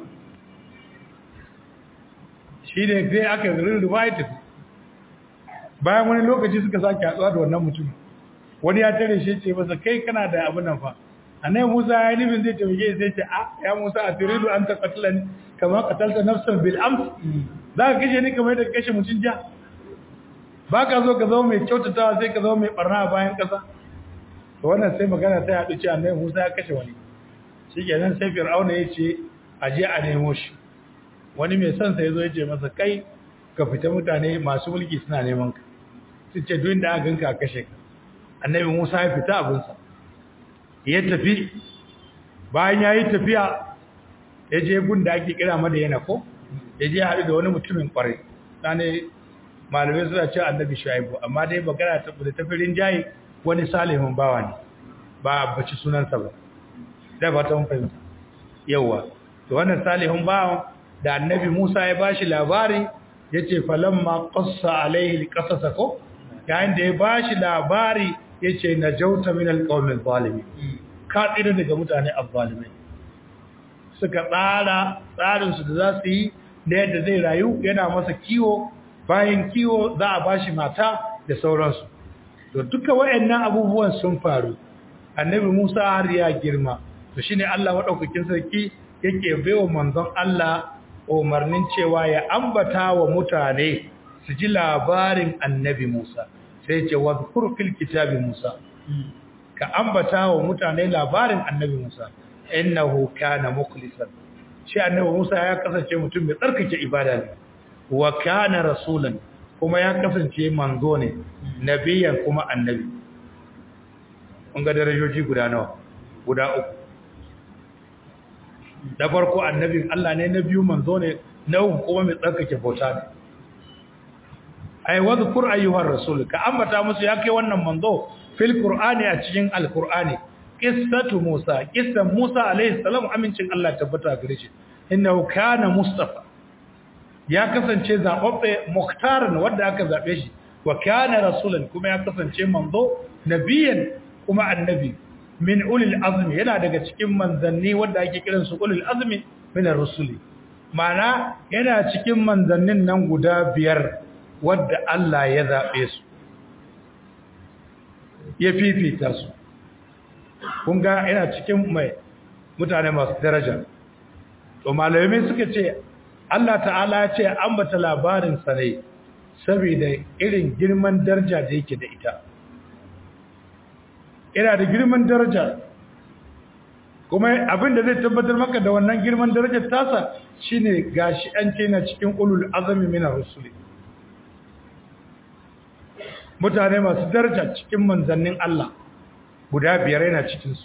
A: shi ne sai aka rirriba ya tafi bayan wani lokaci suka sake hatsuwa da wannan mutum wani ya tare shi ce masa kai kana da abin nan fa annabi Musa ya yi nufin zai taimake sai ce a ya Musa a turidu an ta qatlan kama qatalta nafsan bil ams za ka kashe ni kamar yadda kashe mutum ja ba ka zo ka zama mai kyautatawa sai ka zama mai barna a bayan kasa to wannan sai magana ta yaɗu ce annabi Musa ya kashe wani shikenan sai Fir'auna ya ce a je a nemo shi wani mai son sa yazo ya ce masa kai ka fita mutane masu mulki suna neman ka su ce duk da aka ganka a kashe ka annabi Musa ya fita abinsa ya tafi bayan ya yi tafiya ya je gun da ake kira madayana ko ya je haɗu da wani mutumin ƙwarai ɗane malamai suna ce annabi shu'aibu amma dai magana ta da tafirin jayi wani salihin bawa ne ba a baci sunansa ba da ba ta fahimta yawa to wannan salihin bawa da annabi musa ya bashi labari ya ce falamma qassa alaihi alqasasa ko yayin da ya bashi labari ya ce na jauta min alqawmi zalimi ka tsira daga mutane azzalimai suka tsara tsarinsu da za su yi da yadda zai rayu yana masa kiwo bayan kiwo za a bashi mata da sauransu to duka wayannan abubuwan sun faru annabi Musa har ya girma to shine Allah madaukakin sarki yake baiwa manzon Allah umarnin cewa ya ambata wa mutane su ji labarin annabi Musa sai ce wadhkur fil kitabi Musa ka ambata wa mutane labarin annabi Musa innahu kana mukhlisan shi annabi Musa ya kasance mutum mai tsarkake ibada ne wa kana rasulan kuma ya kasance manzo ne nabiyan kuma annabi kun ga darajoji guda nawa guda uku da farko annabin Allah ne na biyu manzo ne na uku kuma mai tsarkake bauta ne ai wadhkur ayyuhar rasul ka ambata musu ya kai wannan manzo fil qur'ani a cikin alqur'ani qissatu musa qissan musa alaihi salam amincin Allah tabbata gare shi innahu kana mustafa ya kasance zababbe muhtaran wanda aka zabe shi wa kana rasulan kuma ya kasance manzo nabiyan kuma annabi min ulil azmi yana daga cikin manzanni wanda ake kiran su ulil azmi min ar-rusuli mana yana cikin manzannin nan guda biyar wadda Allah ya zabe su ya fifita su kun ga yana cikin mai mutane masu daraja to malamai suka ce Allah ta'ala ya ce ambata labarin sa ne saboda irin girman daraja da yake da ita ina da girman daraja kuma abin da zai tabbatar maka da wannan girman darajar tasa shine gashi an ce na cikin ulul azmi min ar-rusuli mutane masu daraja cikin manzannin Allah guda biyar yana cikinsu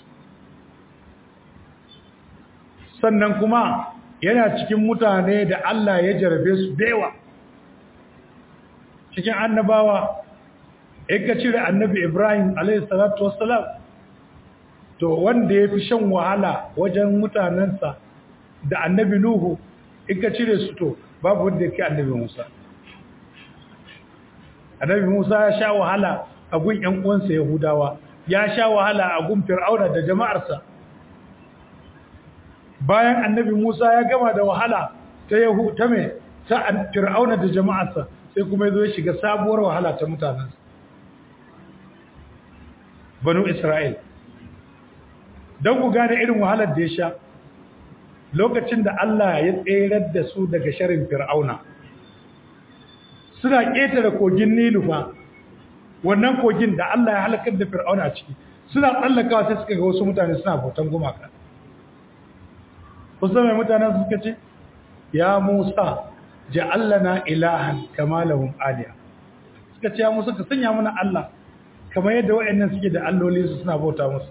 A: sannan kuma yana cikin mutane da Allah ya jarabe su dewa cikin annabawa in ka cire annabi Ibrahim alaihissalatu wassalam to wanda ya fi shan wahala wajen mutanensa da annabi Nuhu in ka cire su to babu wanda ya ke annabi Musa annabi Musa ya sha wahala a gun ƴan uwansa Yahudawa ya sha wahala a gun Fir'auna da jama'arsa bayan annabi Musa ya gama da wahala ta Yahu ta me ta Fir'auna da jama'arsa sai kuma yazo ya shiga sabuwar wahala ta mutanansa Banu Isra'il dan ku gane irin wahalar da ya sha lokacin da Allah ya tserar da su daga sharin Fir'auna suna ƙetare kogin Nilu fa wannan kogin da Allah ya halakar da Fir'auna a ciki suna tsallakawa sai suka ga wasu mutane suna bautan gumaka kusa mai mutanen suka ce ya Musa ja'allana ilahan kama lahum aliya suka ce ya Musa ka sanya mana Allah kamar yadda waɗannan suke da alloli su suna bauta musu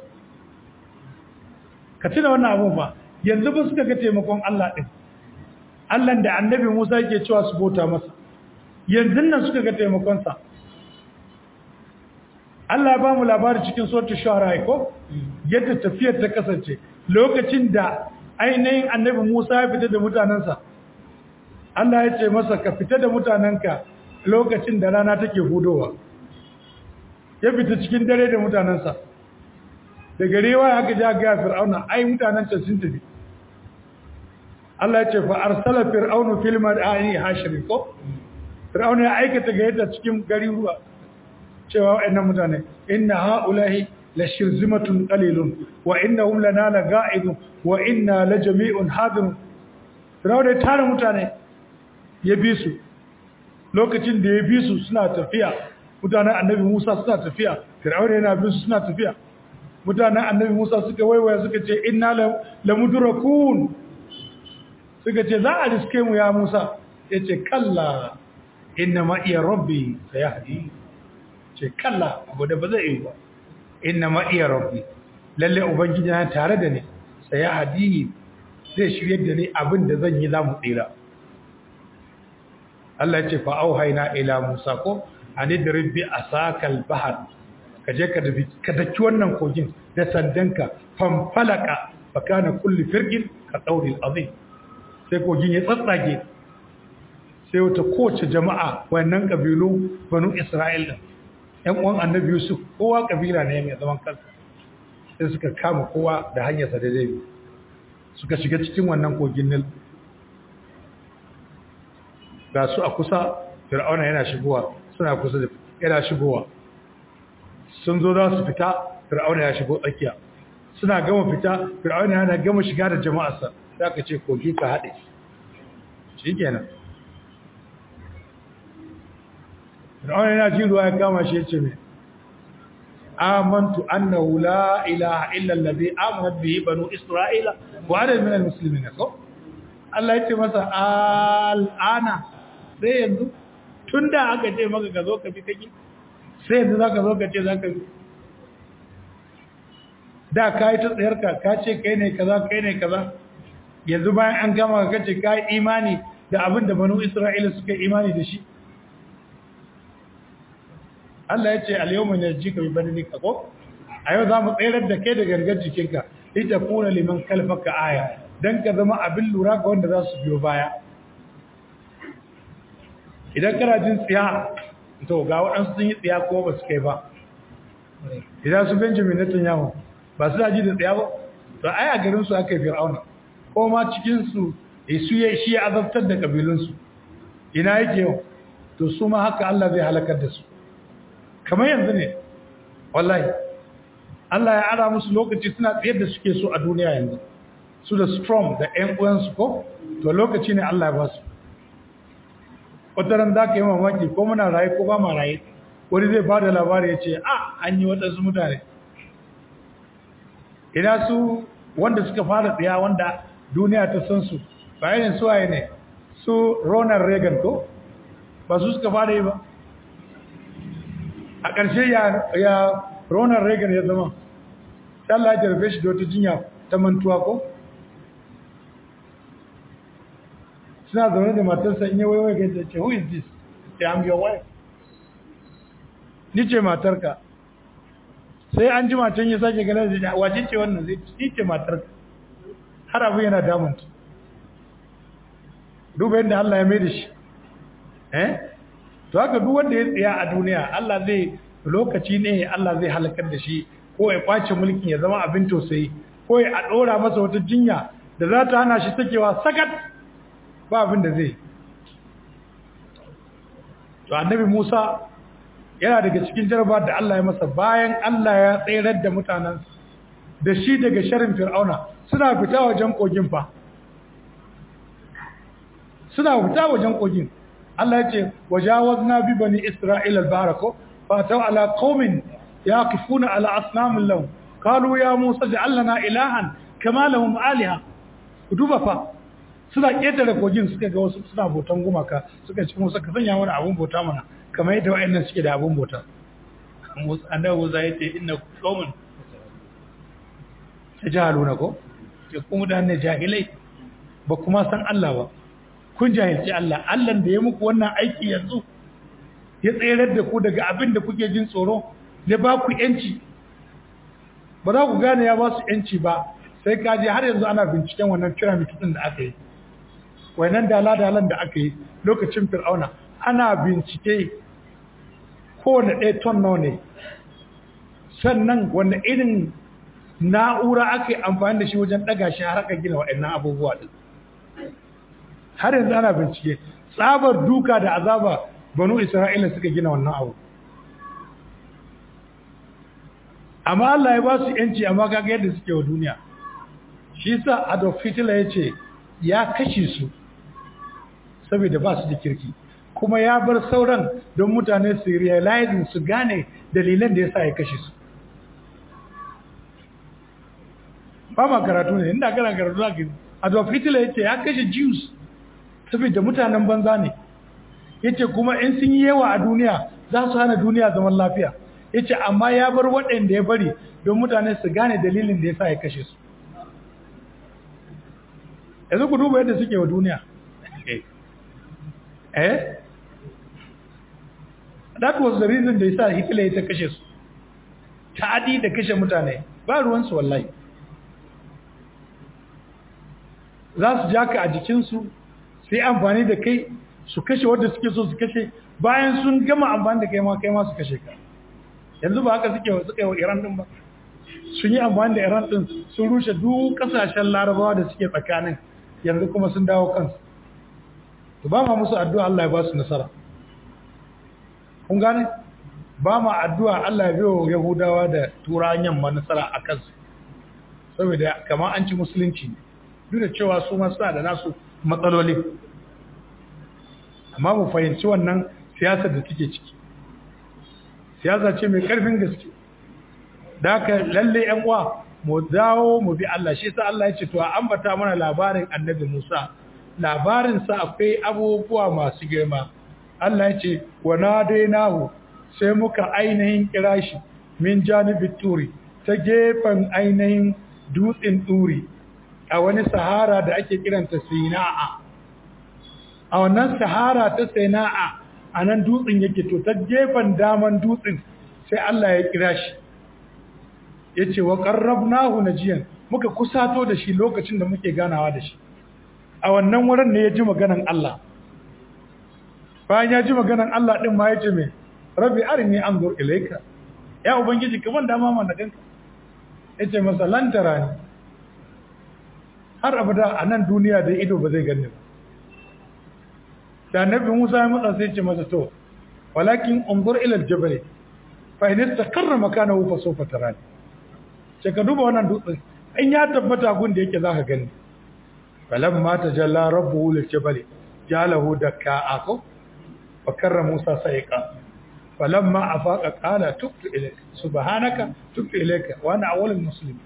A: ka tuna wannan abun fa yanzu ba suka ga taimakon Allah din Allah da annabi Musa yake cewa su bauta masa yanzu nan suka ga taimakonsa Allah ya ba mu labari cikin sautin shahara ko yadda tafiyar ta kasance lokacin da ainihin annabi Musa ya fita da mutanensa Allah ya ce masa ka fita da mutanenka lokacin da rana take hudowa ya fita cikin dare da mutanensa da garewa aka ja ga fir'auna ai mutanen can sun tafi Allah ya ce fa arsala fir'aunu fil madani hashirin ko fir'auna ya aikata ga yadda cikin gari ruwa cewa wa'annan mutane inna haulahi la shirzimatun qalilun wa innahum lana laga'idun wa inna lajami'un hadirun fir'auna ya tara mutane ya bi su lokacin da ya bi su suna tafiya mutanen annabi Musa suna tafiya fir'auna yana bin su suna tafiya mutanen annabi Musa suka waiwaya suka ce inna lamudrakun suka ce za a riske mu ya Musa yace kalla inna ma iya rabbi sayahdi ce kalla abu da ba zai yi ba inna ma iya rabbi lalle ubangiji na tare da ni sayahdi zai shirye da ni abin da zan yi zamu tsira Allah ya ce fa auhayna ila Musa ko anidrib bi asakal bahr ka je ka dafi ka daki wannan kogin da sandanka fanfalaka fa kana kulli firqin ka tawril azim sai kogin ya tsatsage sai wata kowace jama'a wannan kabilu banu Isra'il din ƴan uwan Annabi Yusuf kowa kabila ne mai zaman kansa sai suka kama kowa da hanyarsa da zai suka shiga cikin wannan kogin Nil ga su a kusa Fir'auna yana shigowa suna kusa da yana shigowa sun zo za su fita Fir'auna ya shigo tsakiya suna gama fita Fir'auna yana gama shiga da jama'arsa sai aka ce kogi ka haɗe shikenan Fir'auna yana jin ruwa ya kama shi yace me amantu annahu la ilaha illa allazi amanat bihi banu isra'ila wa ana min almuslimin ko Allah yace masa al'ana sai yanzu tunda aka ce maka ka zo ka bi kake sai yanzu zaka zo ka ce zaka bi da kai ta tsayarka ka ce kai ne kaza kai ne kaza yanzu bayan an gama ka ce kai imani da abin da banu isra'ila suka imani da shi Allah ya ce al-yawma najika bi badanika ko a yau za mu tsayar da kai da gangar jikinka ita kuna liman kalfaka aya dan ka zama abin lura ga wanda za su biyo baya idan kana jin tsiya to ga waɗansu sun yi tsiya ko ba su kai ba idan su Benjamin Netanyahu ba su ji da tsiya ba to ai a garin su aka yi fir'auna ko ma cikin su su ya shi ya azabtar da kabilun su ina yake yau to su ma haka Allah zai halakar da su kamar yanzu ne wallahi Allah ya ara musu lokaci suna tsayar da suke so a duniya yanzu su da strong da ƴan uwansu ko to lokaci ne Allah ya ba su wataran za ka yi mamaki ko muna raye ko ba ma raye wani zai ba da labari ya ce a an yi waɗansu mutane ina su wanda suka fara tsaya wanda duniya ta san su bayanin su waye ne su ronald reagan ko ba su suka fara yi ba a ƙarshe ya ronald reagan ya zama Allah ya jarfe shi da wata jinya ta mantuwa ko suna zaune da matarsa in yi waiwai gaisa ce who is this say I'm your wife ni ce matarka sai an ji macen ya sake ganin da wace ce wannan zai ni ce matarka har abu yana damunta duba yadda Allah ya mai da shi eh to haka duk wanda ya tsaya a duniya Allah zai lokaci ne Allah zai halakar da shi ko ya kwace mulkin ya zama abin tausayi ko ya a dora masa wata jinya da za ta hana shi sakewa sakat ba abin da zai to annabi Musa yana daga cikin jaraba da Allah ya masa bayan Allah ya tsayar da mutanen da shi daga sharin fir'auna suna fita wajen kogin fa suna fita wajen kogin Allah ya ce wajawazna bi bani isra'ila al-bahra ko fa taw ala qaumin yaqifuna ala asnamin lahum qalu ya musa ja'al lana ilahan kama lahum aliha duba fa suna ƙetare kogin suka ga wasu suna botan gumaka suka ci musa ka sanya mana abun bota mana kamar yadda wa'annan suke da abun bota annabi Musa ya ce inna qauman tajaluna ko ke kuma da ne jahilai ba kuma san Allah ba kun jahilci Allah Allah da ya muku wannan aiki yanzu ya tsayar da ku daga abin da kuke jin tsoro ya ba ku yanci ba za ku gane ya ba su yanci ba sai ka je har yanzu ana binciken wannan pyramid din da aka yi wannan dala-dalan da aka yi lokacin fir'auna ana bincike kowane ɗaya ton nawa ne sannan wanda irin na'ura aka yi amfani da shi wajen ɗaga shi har aka gina waɗannan abubuwa ɗin har yanzu ana bincike tsabar duka da azaba banu isra'ila suka gina wannan abu amma Allah ya ba su yanci amma kaga yadda suke wa duniya shi sa Adolf Hitler ya ce ya kashe su saboda ba su da kirki kuma ya bar sauran don mutane su realizing su gane dalilan da ya sa ya kashe su ba ma karatu ne inda kana karatu za ka Adolf Hitler ya ce ya kashe Jews saboda mutanen banza ne ya ce kuma in sun yi yawa a duniya za su hana duniya zaman lafiya ya ce amma ya bar waɗanda ya bari don mutane su gane dalilin da ya sa ya kashe su yanzu ku duba yadda suke wa duniya eh that was the reason da ya sa Hitler ya ta kashe su ta'adi da kashe mutane ba ruwansu wallahi za su ja ka a jikinsu sai amfani da kai su kashe wadda suke so su kashe bayan sun gama amfani da kai ma kai ma su kashe ka yanzu ba haka suke suka yi wa Iran din ba sun yi amfani da Iran din sun rushe duk kasashen Larabawa da suke tsakanin yanzu kuma sun dawo kansu to ba ma musu addu'a Allah ya ba su nasara kun gane ba ma addu'a Allah ya biyo Yahudawa da Turawan yamma nasara a kansu saboda kamar an ci musulunci ne duk da cewa su ma suna da nasu matsaloli amma mu fahimci wannan siyasar da take ciki siyasa ce mai karfin gaske da haka lalle yan uwa mu dawo mu bi Allah shi sa Allah ya ce to a ambata mana labarin annabi Musa labarin sa akwai abubuwa masu girma Allah ya ce wa nadainahu sai muka ainihin kira shi min janibit turi ta gefen ainihin dutsen turi a wani sahara da ake kiranta sina'a a wannan sahara ta sina'a a nan dutsen yake to ta gefen daman dutsen sai Allah ya kira shi ya ce wa ƙarrabnahu najiyan muka kusato da shi lokacin da muke ganawa da shi a wannan wurin ne ya ji maganan Allah bayan ya ji maganan Allah ɗin ma ya ce mai rabbi arini an zur ilaika ya ubangiji kaman dama mana ganka ya ce masa lantara ne har abada a nan duniya da ido ba zai gani ba da annabi Musa ya matsa sai ce masa to walakin unzur ila aljabal fa in istaqarra makanahu fa sawfa tarani sai ka duba wannan dutsen in ya tabbata gun da yake zaka gani falamma tajalla rabbuhu liljabal jalahu dakka ko fa karra Musa sa'iqa falamma afaqa qala tubtu ilayka subhanaka tubtu ilayka wa ana awwalul muslimin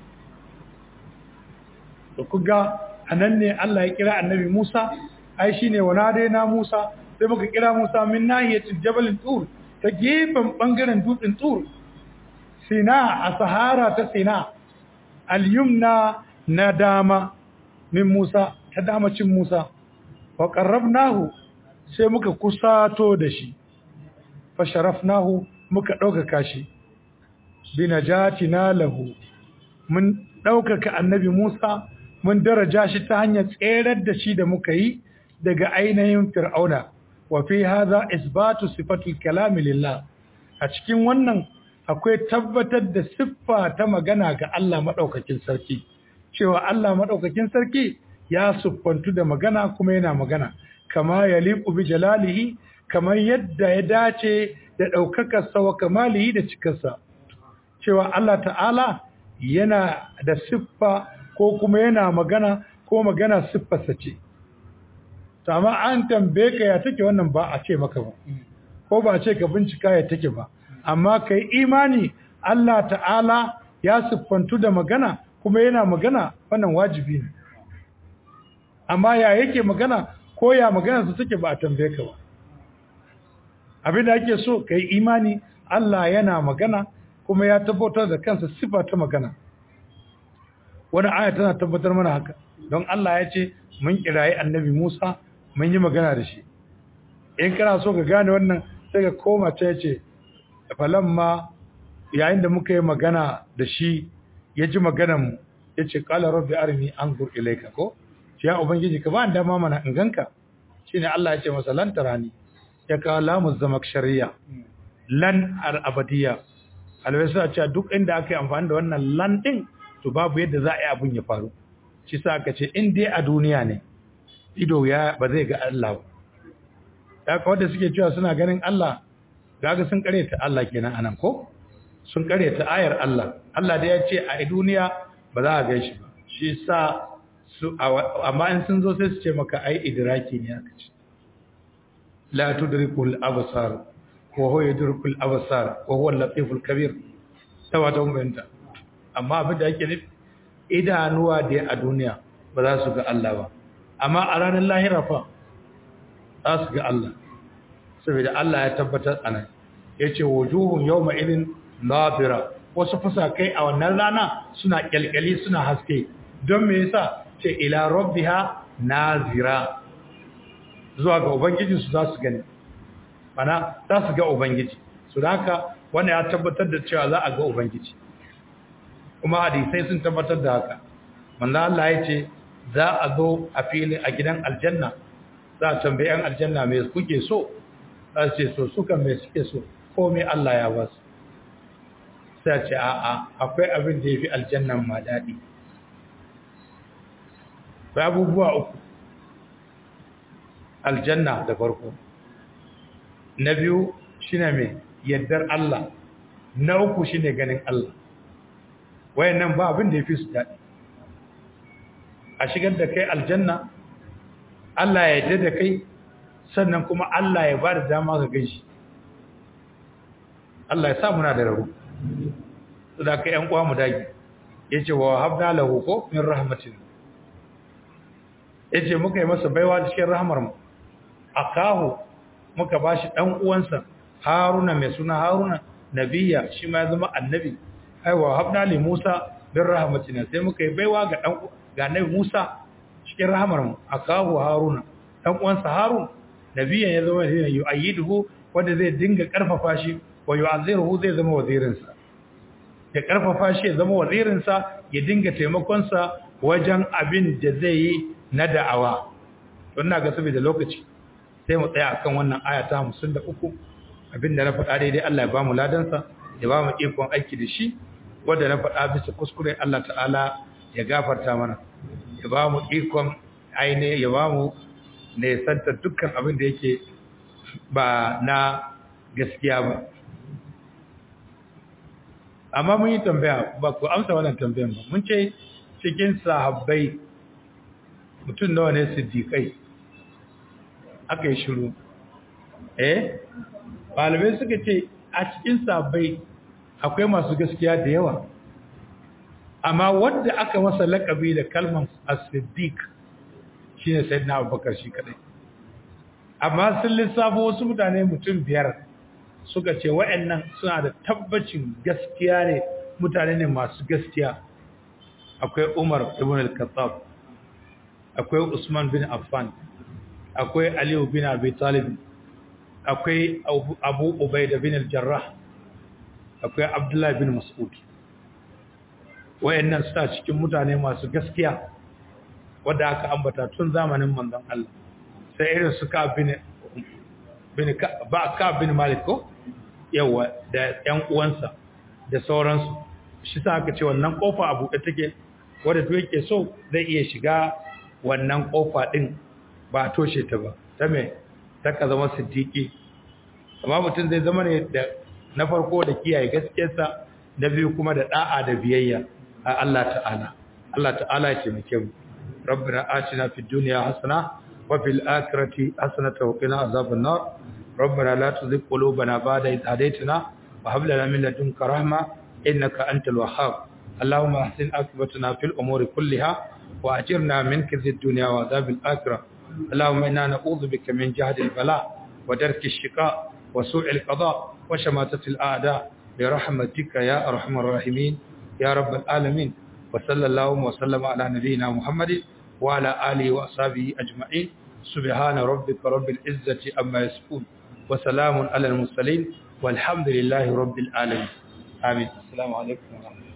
A: to kuga anan ne Allah ya kira annabi Musa ai shine wana dai na Musa sai muka kira Musa min nahiyatil jabal tur ta gefen bangaren dutsen tur Sina a Sahara ta Sina al-yumna na dama min Musa ta damacin Musa wa qarrabnahu sai muka kusato da shi fa sharafnahu muka ɗaukaka shi binajatina lahu mun ɗaukaka annabi Musa mun daraja shi ta hanyar tserar da shi da muka yi daga ainihin fir'auna wa fi hadha isbatu sifatul kalami lillah a cikin wannan akwai tabbatar da siffa ta magana ga Allah madaukakin sarki cewa Allah madaukakin sarki ya siffantu da magana kuma yana magana kama yaliqu bi jalalihi kamar yadda ya dace da daukakar sa wa kamalihi da cikarsa cewa Allah ta'ala yana da siffa ko kuma yana magana ko magana siffarsa ce amma an tambaye ka ya take wannan ba a ce maka ba ko ba a ce ka bincika ya take ba amma kai imani Allah ta'ala ya siffantu da magana kuma yana magana wannan wajibi ne amma ya yake magana ko ya magana su take ba a tambaye ka ba abin da ake so kai imani Allah yana magana kuma ya tabbatar da kansa sifa ta magana wani aya tana tabbatar mana haka don Allah ya ce mun kirayi annabi Musa mun yi magana da shi in kana so ka gane wannan sai ka koma ta yace falamma yayin da muka yi magana da shi ya ji maganar mu yace qala rabbi arini anzur ilayka ko ya ubangiji ka ba dama mana in ganka shine Allah ya ce masa lan tarani ya ka lamu zamak shari'a lan al abadiyya alwasa ce duk inda aka yi amfani da wannan lan din to babu yadda za a yi abun ya faru shi sa aka ce in dai a duniya ne ido ya ba zai ga Allah ba da haka wanda suke cewa suna ganin Allah gaga sun kare ta Allah kenan anan ko sun karyata ayar Allah Allah da ya ce a duniya ba za a gaishe ba shi sa su amma in sun zo sai su ce maka ai idraki ne aka ce la tudrikul absar wa huwa yudrikul absar wa huwa al-latiful kabir tawata umbenta amma abin da yake nufi idanuwa da a duniya ba za su ga Allah ba amma a ranar lahira fa za su ga Allah saboda Allah ya tabbatar anan yace wujuhun yawma idin nadira wasu fusakai a wannan rana suna kyalkyali suna haske don me yasa ce ila rabbiha nazira zuwa ga ubangiji su za su gani mana za su ga ubangiji su da haka wanda ya tabbatar da cewa za a ga ubangiji kuma hadisai sun tabbatar da haka manzo Allah ya ce za a zo a fili a gidan aljanna za a tambayi yan aljanna me kuke so za su ce so suka me suke so ko me Allah ya ba su sai ce a'a akwai abin da yafi aljannan ma dadi ba abubuwa uku aljanna da farko na biyu shine mai yaddar Allah na uku shine ganin Allah wayannan ba abin da yafi su dadi a shigar da kai aljanna Allah ya yarda da kai sannan kuma Allah ya ba da dama ka ganshi Allah ya sa muna da rabu da ka yan uwa mu dage yace wa habna lahu ko min rahmatin yace muka yi masa baiwa cikin rahmar mu akahu muka bashi dan uwansa Haruna mai suna Haruna nabiya shi ma ya zama annabi aiwa habna li Musa bin rahmatina sai muka yi baiwa ga dan ga nabi Musa cikin rahmar mu akahu Haruna dan uwansa Harun nabiyan ya zama ne yu'ayyiduhu wanda zai dinga karfafa shi wa yu'azziruhu zai zama wazirinsa ya karfafa shi ya zama wazirinsa ya dinga taimakonsa wajen abin da zai yi na da'awa don na ga saboda lokaci sai mu tsaya akan wannan aya ta 53 abin da na faɗa daidai Allah ya ba mu ladansa ya ba mu ikon aiki da shi wanda na faɗa bisa kuskure Allah ta'ala ya gafarta mana ya ba mu ikon aine ya ba mu ne santa dukkan abin da yake ba na gaskiya ba amma mun yi tambaya ba ku amsa wannan tambayan ba mun ce cikin sahabbai mutum nawa ne siddiƙai aka yi shiru eh ɗalibai suka ce a cikin sahabbai akwai masu gaskiya da yawa amma wanda aka masa laƙabi da kalman as-siddiq shine sayyidina abubakar shi kadai amma sun lissafo wasu mutane mutum biyar suka ce wa'annan suna da tabbacin gaskiya ne mutane ne masu gaskiya akwai Umar ibn al-Khattab akwai Usman bin Affan akwai Ali bin Abi Talib akwai Abu Ubaida bin al-Jarrah akwai Abdullah bin Mas'ud wa'annan suna cikin mutane masu gaskiya wanda aka ambata tun zamanin manzon Allah sai irin su ka bin bin ba ka bin Malik ko yawa da ƴan uwansa da sauransu shi sa aka ce wannan kofa a buɗe take wanda duk yake so zai iya shiga wannan kofa din ba toshe ta ba ta me ta ka zama siddiqi amma mutum zai zama ne da na farko da kiyaye gaskiyarsa na biyu kuma da da'a da biyayya a Allah ta'ala Allah ta'ala ya taimake mu ربنا آتنا في الدنيا حسنة وفي الآخرة حسنة وقنا عذاب النار ربنا لا تزغ قلوبنا بعد إذ هديتنا وهب لنا من لدنك رحمة إنك أنت الوهاب اللهم أحسن عاقبتنا في الأمور كلها وأجرنا من كذب الدنيا وعذاب الآخرة اللهم إنا نعوذ بك من جهد البلاء ودرك الشقاء وسوء القضاء وشماتة الأعداء برحمتك يا أرحم الراحمين يا رب العالمين وصلى الله وسلم على نبينا محمد وعلى آله وأصحابه أجمعين سبحان ربك رب العزة أما يصفون وسلام على المرسلين والحمد لله رب العالمين آمين السلام عليكم ورحمة الله